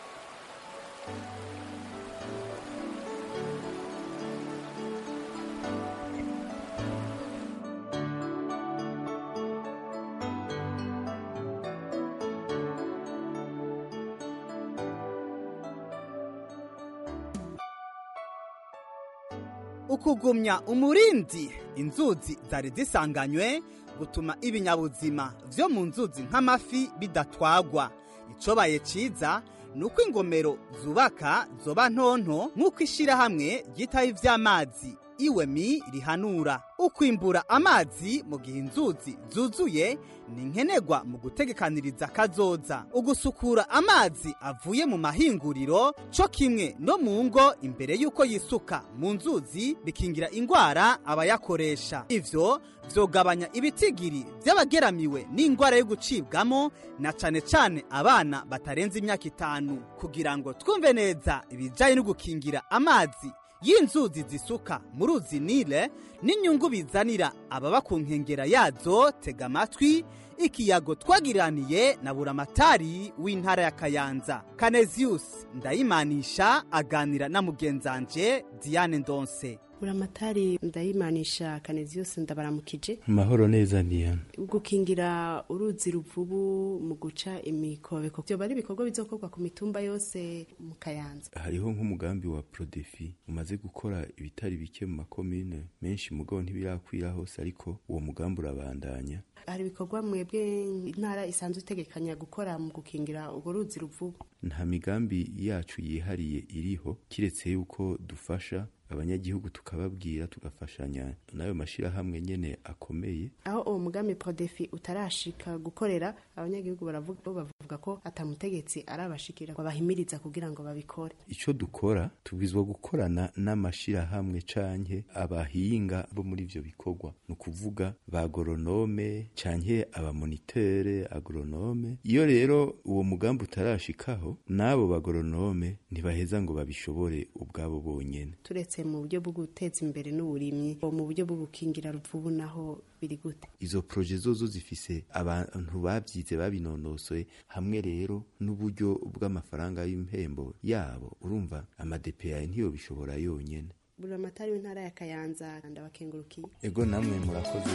ukugumya umurindi inzuzi zari zisanganywe gutuma ibinyabuzima vyo mu nzuzi nk'amafi bidatwagwa icobaye ciza ni uko ingomero zubaka zoba ntonto nk'uko ishirahamwe ryitaho ivy'amazi iwemi rihanura ukwimbura amazi mu gihe inzuzi zuzuye ni nkenerwa mu gutegekaniriza kazoza ugusukura amazi avuye mu mahinguriro co kimwe no mu ngo imbere y'uko yisuka mu nzuzi bikingira ingwara abayakoresha ivyo vyogabanya ibitigiri vy'abageramiwe n'ingwara yo gucibwamo na cane cane abana batarenze imyaka itanu kugira ngo twumve neza ibijanye no gukingira amazi y'inzuzi zisuka mu ruzi nile n'inyungu bizanira ababa ku nkengera yazo tega amatwi ikiyago twagiraniye na buramatari w'intara ya kayanza kaneziyusi ndayimanisha aganira na mugenzanje diane ndonse buramatari ndayimanisha kaneziyusi ndabaramukije mahoro neza diane gukingira uruzi ruvubu mu guca imikobeko byoba ari ibikorwa bizokorwa ku mitumba yose mu kayanza hariho nk'umugambi wa prodefi umaze gukora ibitari bike mu makomine menshi mugabo ntibirakwira hose ariko uwo mugambi urabandanya hari ibikorwa mwebwe intara isanzwe itegekanya gukora mu gukingira urwo ruzi ruvubu nta migambi yacu yihariye iriho kiretse yuko dufasha abanyagihugu tukababwira tugafashanya n'ayo mashyirahamwe nyine akomeye aho uwo mugambi prodefi utarashika gukorera abanyagihugu bavuga ko atamutegetsi arabashikira ngo bahimiriza kugira ngo babikore icyo dukora tubwizwa gukorana n'amashyirahamwe canke abahinga bo muri ivyo bikorwa ni ukuvuga ba goronome canke abamonitere agoronome iyo rero uwo mugambi utarashikaho n'abo bagoronome ntibaheza ngo babishobore ubwabo bonyene turetse mu buryo bwo guteza imbere n'uburimyi mu buryo bwo gukingira ruvubu naho biri gute izo proje zozo zifise abantu babyize babinonosoye hamwe rero n'uburyo bw'amafaranga y'impembo yabo urumva amadepeyaye ntiyo bishobora yonyene buramatari w'intara ya kayanza ndabakengurukiye ego namwe murakoze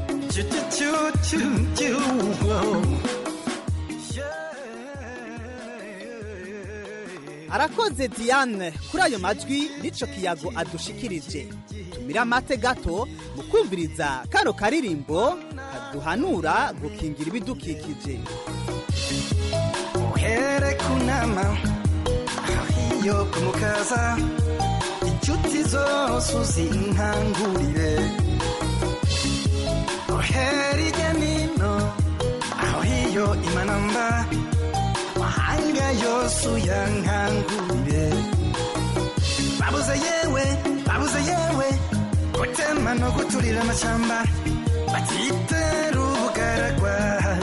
arakoze diane kuri ayo majwi n'ico kiyago adushikirije tumira amate gato mu kumviriza kano karirimbo kaduhanura gukingira ibidukikije uhere kunama iyo kumukaza inshuti zose uzinkangurire uhere irya nino aho hiyo imanamba mahanga yose uyankangurire babuze yewe babuze yewe gutema no guturira amashyamba batitera ubugaragwa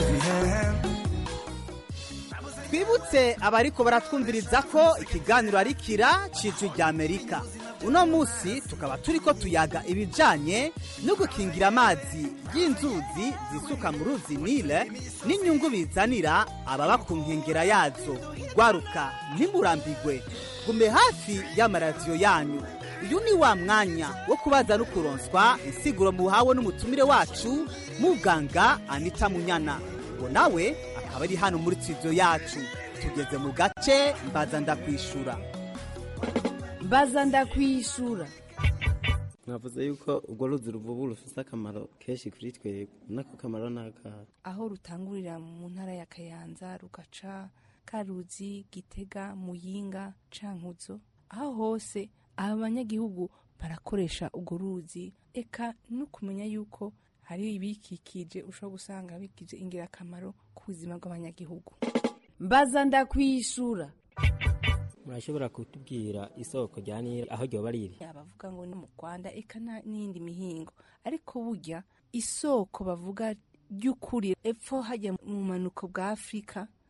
twibutse abariko baratwumviriza ko ikiganiro ari kira c'ijwi ry'amerika uno musi tukaba turiko tuyaga ibijanye no gukingira amazi y'inzuzi zisuka mu ruzi nile n'inyungu bizanira ababa ku nkengera yazo rwaruka ntimurambigwe gume hafi y'amaradiyo yanyu uyu ni wa mwanya wo kubaza no kuronswa insiguro muhawe n'umutumire wacu muganga anita munyana ngo nawe akaba ari hano muri studio yacu tugeze mu gace mbaza ndakwishura mbaza ndakwishura mwavuze yuko urwo ruzi ruvubu rufite akamaro kenshi kuri twebwe n'ako kamaro ni akahe aho rutangurira mu ntara ya kayanza rugaca karuzi gitega muyinga cankuzo aho hose aba banyagihugu barakoresha urwo ruzi eka no kumenya yuko hari ibikikije ushobora gusanga bikije ingirakamaro ku buzima bw'abanyagihugu mbaza ndakwishura murashobora kutubwira isoko rya nili aho ryoba riri bavuga ngo ni mu rwanda eka n'iyindi mihingo ariko burya isoko bavuga ry'ukuri epfo hajya mu manuko bwa afurika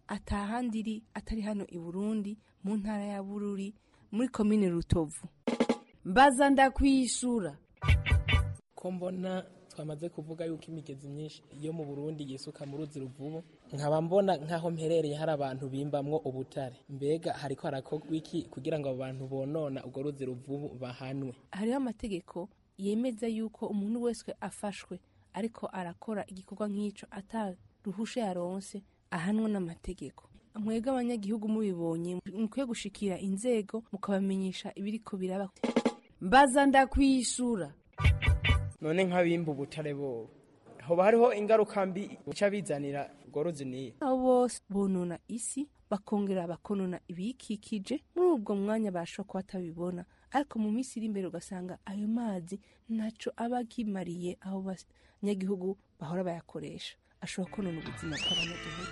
atahandi iri atari hano i burundi mu ntara ya bururi muri komine rutovu mbaza ndakwishura ko mbona twamaze kuvuga yuko imigezi myinshi yo mu burundi yisuka mu ruzi ruvubu nkaba mbona nk'aho mperereye hari abantu bimbamwo ubutare mbega hariko harakorwa iki kugira ngo abo bantu bonona urwo ruzi ruvubu bahanwe hariho amategeko yemeza yuko umuntu wese afashwe ariko arakora igikorwa nk'ico ataruhusha yaronse ahanwa n'amategeko mwebwe abanyagihugu mubibonye mukwiye gushikira inzego mukabamenyesha ibiriko biraba mbaza ndakwishura none nk'abimba ubutare bobo hoba hariho ingaruka mbi bica bizanira urwo ruzi niye abo bose bonona isi bakongera bakonona ibiyikikije muri ubwo mwanya bashobora kuba batabibona ariko mu minsi iri imbere ugasanga ayo mazi ntaco aba akimariye aho abanyagihugu bahora bayakoresha ashobora konona ubuzima bw'abanyagihugu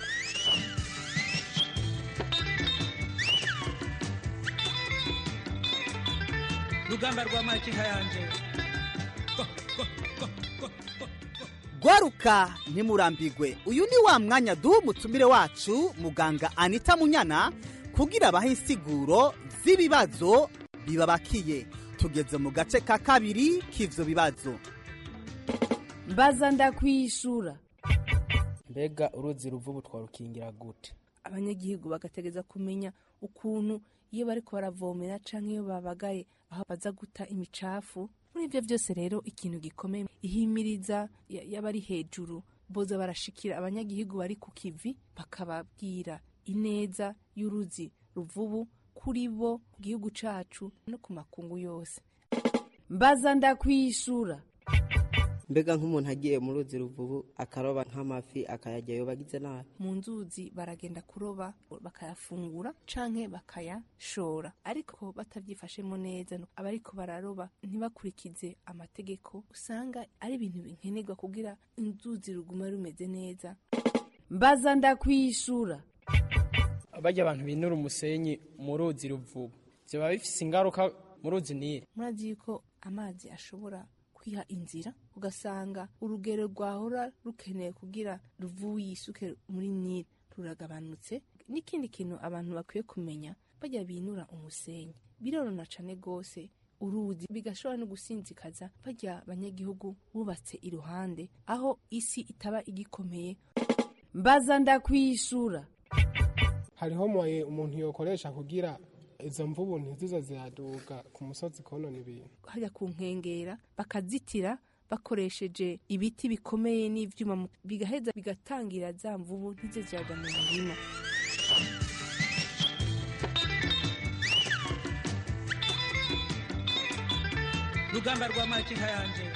rugamba rwa makinka yanje gwaruka ntimurambigwe uyu ni wa mwanya duha umutumire wacu muganga anita munyana kugira abahe insiguro z'ibibazo bibabakiye tugeze mu gace ka kabiri k'ivyo bibazo mbaza ndakwishura mbega uruzi ruvubu twarukingira gute abanyagihugu bagategeza kumenya ukuntu iyo bariko baravomera canke iyo babagaye aho baza guta imicafu muri ivyo vyose rero ikintu gikomeye ihimiriza y'abari hejuru boza barashikira abanyagihugu bari ku kivi bakababwira ineza y'uruzi ruvubu kuri bo ku gihugu cacu no ku makungu yose mbaza ndakwishura mbega nk'umuntu agiye mu ruzi ruvubu akaroba nk'amafi akayajyayo bagize nabi mu nzuzi baragenda kuroba bakayafungura canke bakayashora ariko batavyifashemo neza abariko bararoba ntibakurikize amategeko usanga ari ibintu binkenerwa kugira inzuzi ruguma rumeze neza mbaza ndakwishura barya abantu binura umusenyi mu ruzi ruvubu vyoba bifise ingaruka mu ruzi nile murazi yuko amazi ashobora kwiha inzira ugasanga urugero rwahora rukeneye kugira ruvubu yisuke muri nile ruragabanutse n'ikindi kintu abantu bakwiye kumenya bajya binura umusenyi birorona cane gose uruzi bigashobora no gusinzikaza bajya abanyagihugu bubatse iruhande aho isi itaba igikomeye mbaza ndakwishura hariho moye umuntu yokoresha kugira izo mvubu ntizizo ziraduga ku musozi konona ibintu hajya ku nkengera bakazitira bakoresheje ibiti bikomeye n'ivyuma bigaheza bigatangira za mvubu ntizo ziraja mu murima rugamba rwa makinka yanje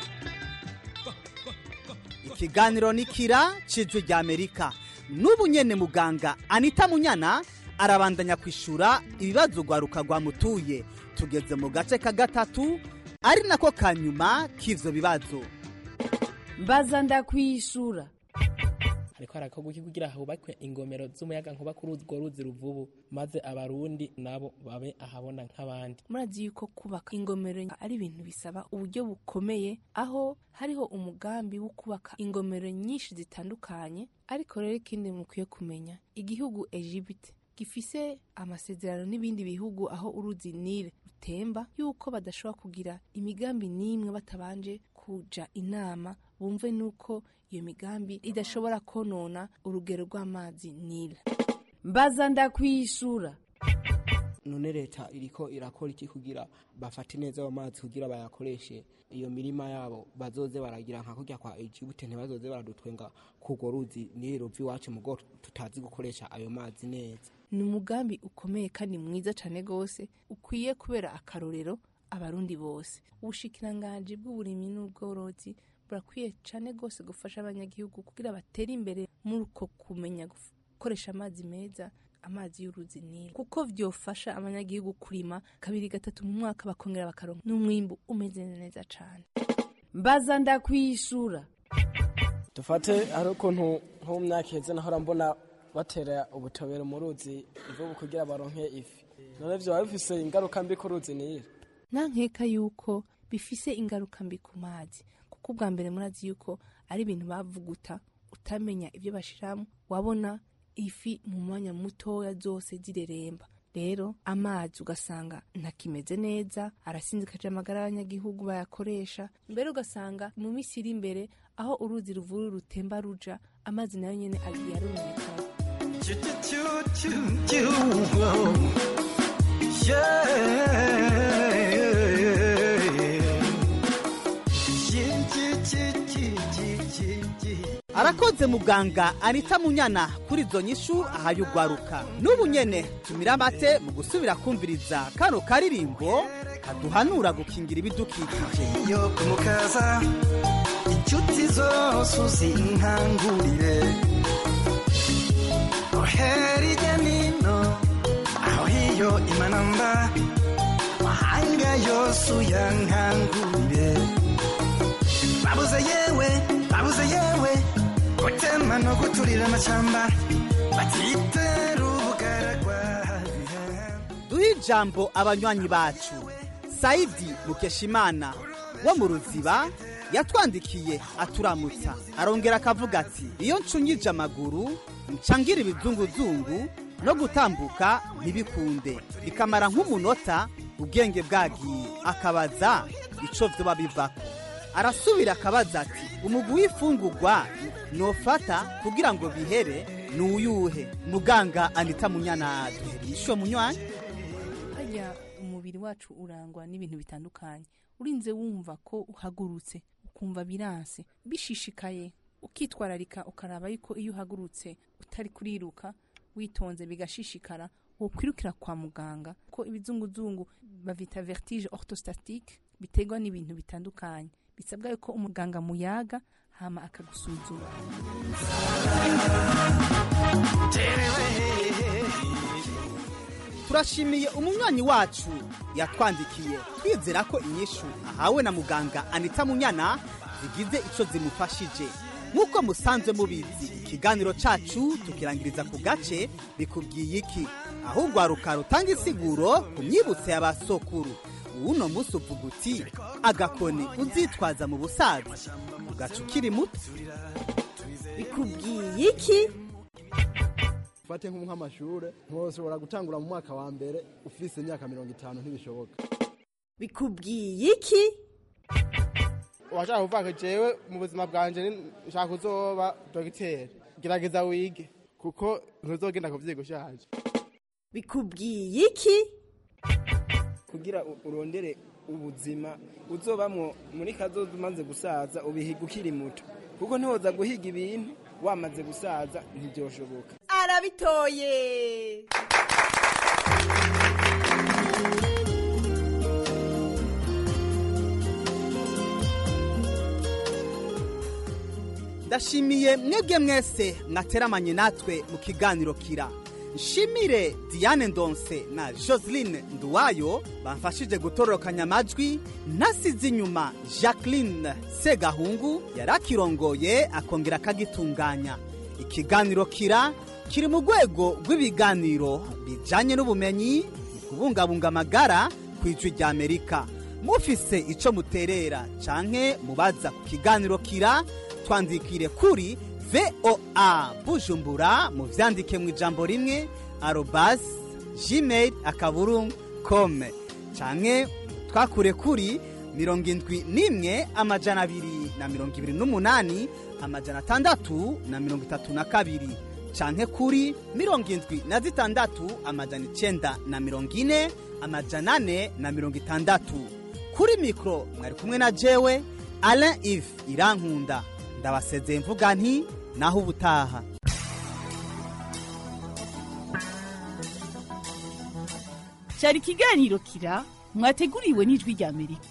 ikiganiro ni kira cijwi rya amerika n'ubu nyene muganga anita munyana arabandanya kwishura ibibazo rwaruka rwamutuye tugeze mu gace ka gatatu ari nako ka nyuma k'ivyo bibazo mbaza ndakwishura hariko harakorwa iki kugira hubakwe ingomero z'umuyaga nkuba kuri urwo ruzi ruvubu maze abarundi nabo babe ahabona nk'abandi murazi yuko kubaka ingomero ari ibintu bisaba uburyo bukomeye aho hariho umugambi wo kubaka ingomero nyinshi zitandukanye ariko rero ikindi mukwiye kumenya igihugu Egypte gifise amasezerano n'ibindi bihugu aho uruzi Nile rutemba yuko badashobora kugira imigambi n'imwe batabanje kuja inama bumve nuko iyo migambi idashobora konona urugero rw'amazi Nile mbaza ndakwishura none leta iriko irakora iki kugira bafate neza ayo mazi kugira bayakoreshe iyo mirima yabo bazoze baragira nka kurya kwa Egypte ntibazoze baradutwenga kurwo ruzi Nile ruva iwacu mugo tutazi gukoresha ayo mazi neza ni umugambi ukomeye kandi mwiza cyane rwose ukwiye kubera akarorero abarundi bose ubushikiranganji bw'uburimyi n'ubworozi burakwiye cyane rwose gufasha abanyagihugu kugira batere imbere muri uko kumenya gukoresha amazi meza amazi y'uruzi nile kuko vyofasha abanyagihugu kurima kabiri gatatu mu mwaka bakongera bakaronka n'umwimbu umeze neza cane mbaza ndakwishura dufate hari ukuntu nko mu myaka iheze nahora mbona batera ubutobero mu ruzi ivubu kugira baronke ifi none vyoba bifise ingaruka mbi ku ruzi nile nta nkeka yuko bifise ingaruka mbi ku mazi kuko ubwa mbere murazi yuko ari ibintu bavuguta utamenya ibyo bashiramo wabona ifi mu mwanya mutoya zose zireremba rero amazi ugasanga ntakimeze neza arasinzikaje amagara y'abanyagihugu bayakoresha mbere ugasanga mu minsi iri imbere aho uruzi ruvuru rutemba ruja amazi nayo nyene agiye arumeka arakoze muganga anita munyana kuri izo nyishu ahaye ugwaruka n'ubu nyene tumira amate mu gusubira kumviriza kano karirimbo kaduhanura gukingira ibidukikije yo kumukaza inshuti zose uzinkangurire ohera ijya nino aho hiyo imanamba mahanga yose uyankangurire babuze yewe babuze yewe gutema no guturira amashyamba batitera ubugaragwa duhe ijambo abanywanyi bacu sayidi mukeshimana wo mu ruziba yatwandikiye aturamutsa arongera akavuga ati iyo ncungije amaguru ncangira ibizunguzungu no gutambuka ntibikunde bikamara nk'umunota ubwenge bwagiye akabaza ico vyoba bivako arasubira akabaza ati umugwi w'ifungurwa nofata kugira ngo bihere ni uyuhe muganga anita munyana duherisho munywanyi harya umubiri wacu urangwa n'ibintu bitandukanye urinze wumva ko uhagurutse ukumva biranse bishishikaye ukitwararika ukaraba yuko iyo uhagurutse utari kuriruka witonze bigashishikara wokwirukira kwa muganga ko ibizunguzungu bavita vertige orthostatique biterwa n'ibintu bitandukanye bisabwa yuko umuganga muyaga hama akagusuzuma turashimiye umunywanyi wacu yatwandikiye twizera ko inyishu ahawe na muganga anita munyana zigize ico zimufashije nk'uko musanzwe mubizi ikiganiro cacu tukirangiriza ku gace bikubwiye iki aho urwaruka rutanga isiguro ku myibutso y'abasokuru uno munsi uvuga uti agakoni uzitwaza mu busaza ugaca ukiri muto bikubwiye iki ufate nk'amashure ntiwoshobora gutangura mu mwaka wa mbere ufise imyaka mirongo itanu ntibishoboka bikubwiye iki washaka kuvuga ko jewe mu buzima bwanje nshaka kuzoba dogiteri gerageza wige kuko ntuzogenda kuvyiga ushaje bikubwiye iki kugira u- urondere ubuzima uzobamwo muri kazoza umaze gusaza ubihiga ukiri muto kuko ntiwoza guhiga ibintu wamaze gusaza ntibyoshoboka arabitoye ndashimiye mwebwe mwese mwateramanye natwe mu kiganiro kira nshimire diane ndonse na joseline nduwayo bamfashije gutororokanya amajwi ntasize inyuma jacqueline segahungu yari akirongoye akongera akagitunganya ikiganiro kira kiri mu rwego rw'ibiganiro bijyanye n'ubumenyi mu kubungabunga amagara ku ijwi ry'amerika mufise icyo muterera canke mubaza ku kiganiro kira twandikire kuri voa bujumbura mu vyandike mu ijambo rimwe arobas gmail akaburungu kome canke twakure kuri mirongo indwi n'imwe amajana abiri na mirongo ibiri n'umunani amajana atandatu na mirongo itatu na kabiri canke kuri mirongo indwi na zitandatu amajana icenda na mirongo ine amajana ane na mirongo itandatu kuri mikoro mwari kumwe na jewe alain ive irankunda ndabasezeye mvuga nti naho ubutaha cyari ikiganiro kira mwateguriwe n'ijwi rya amerika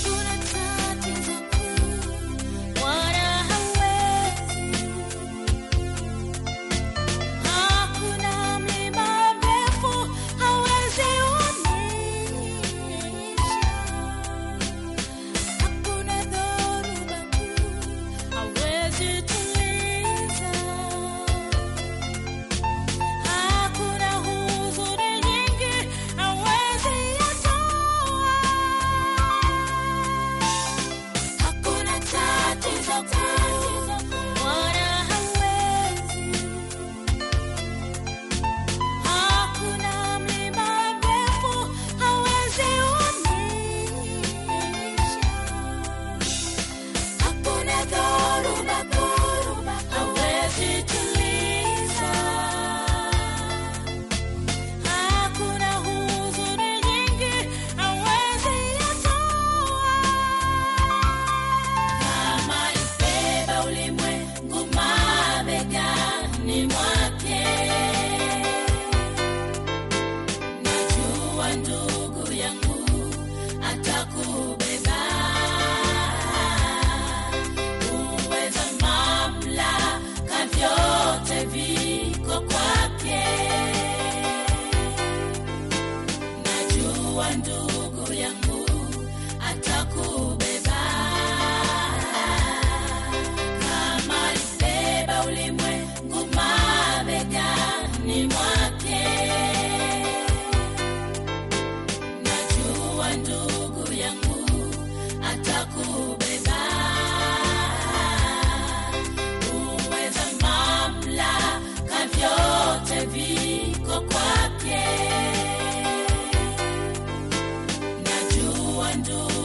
What a wa ndugu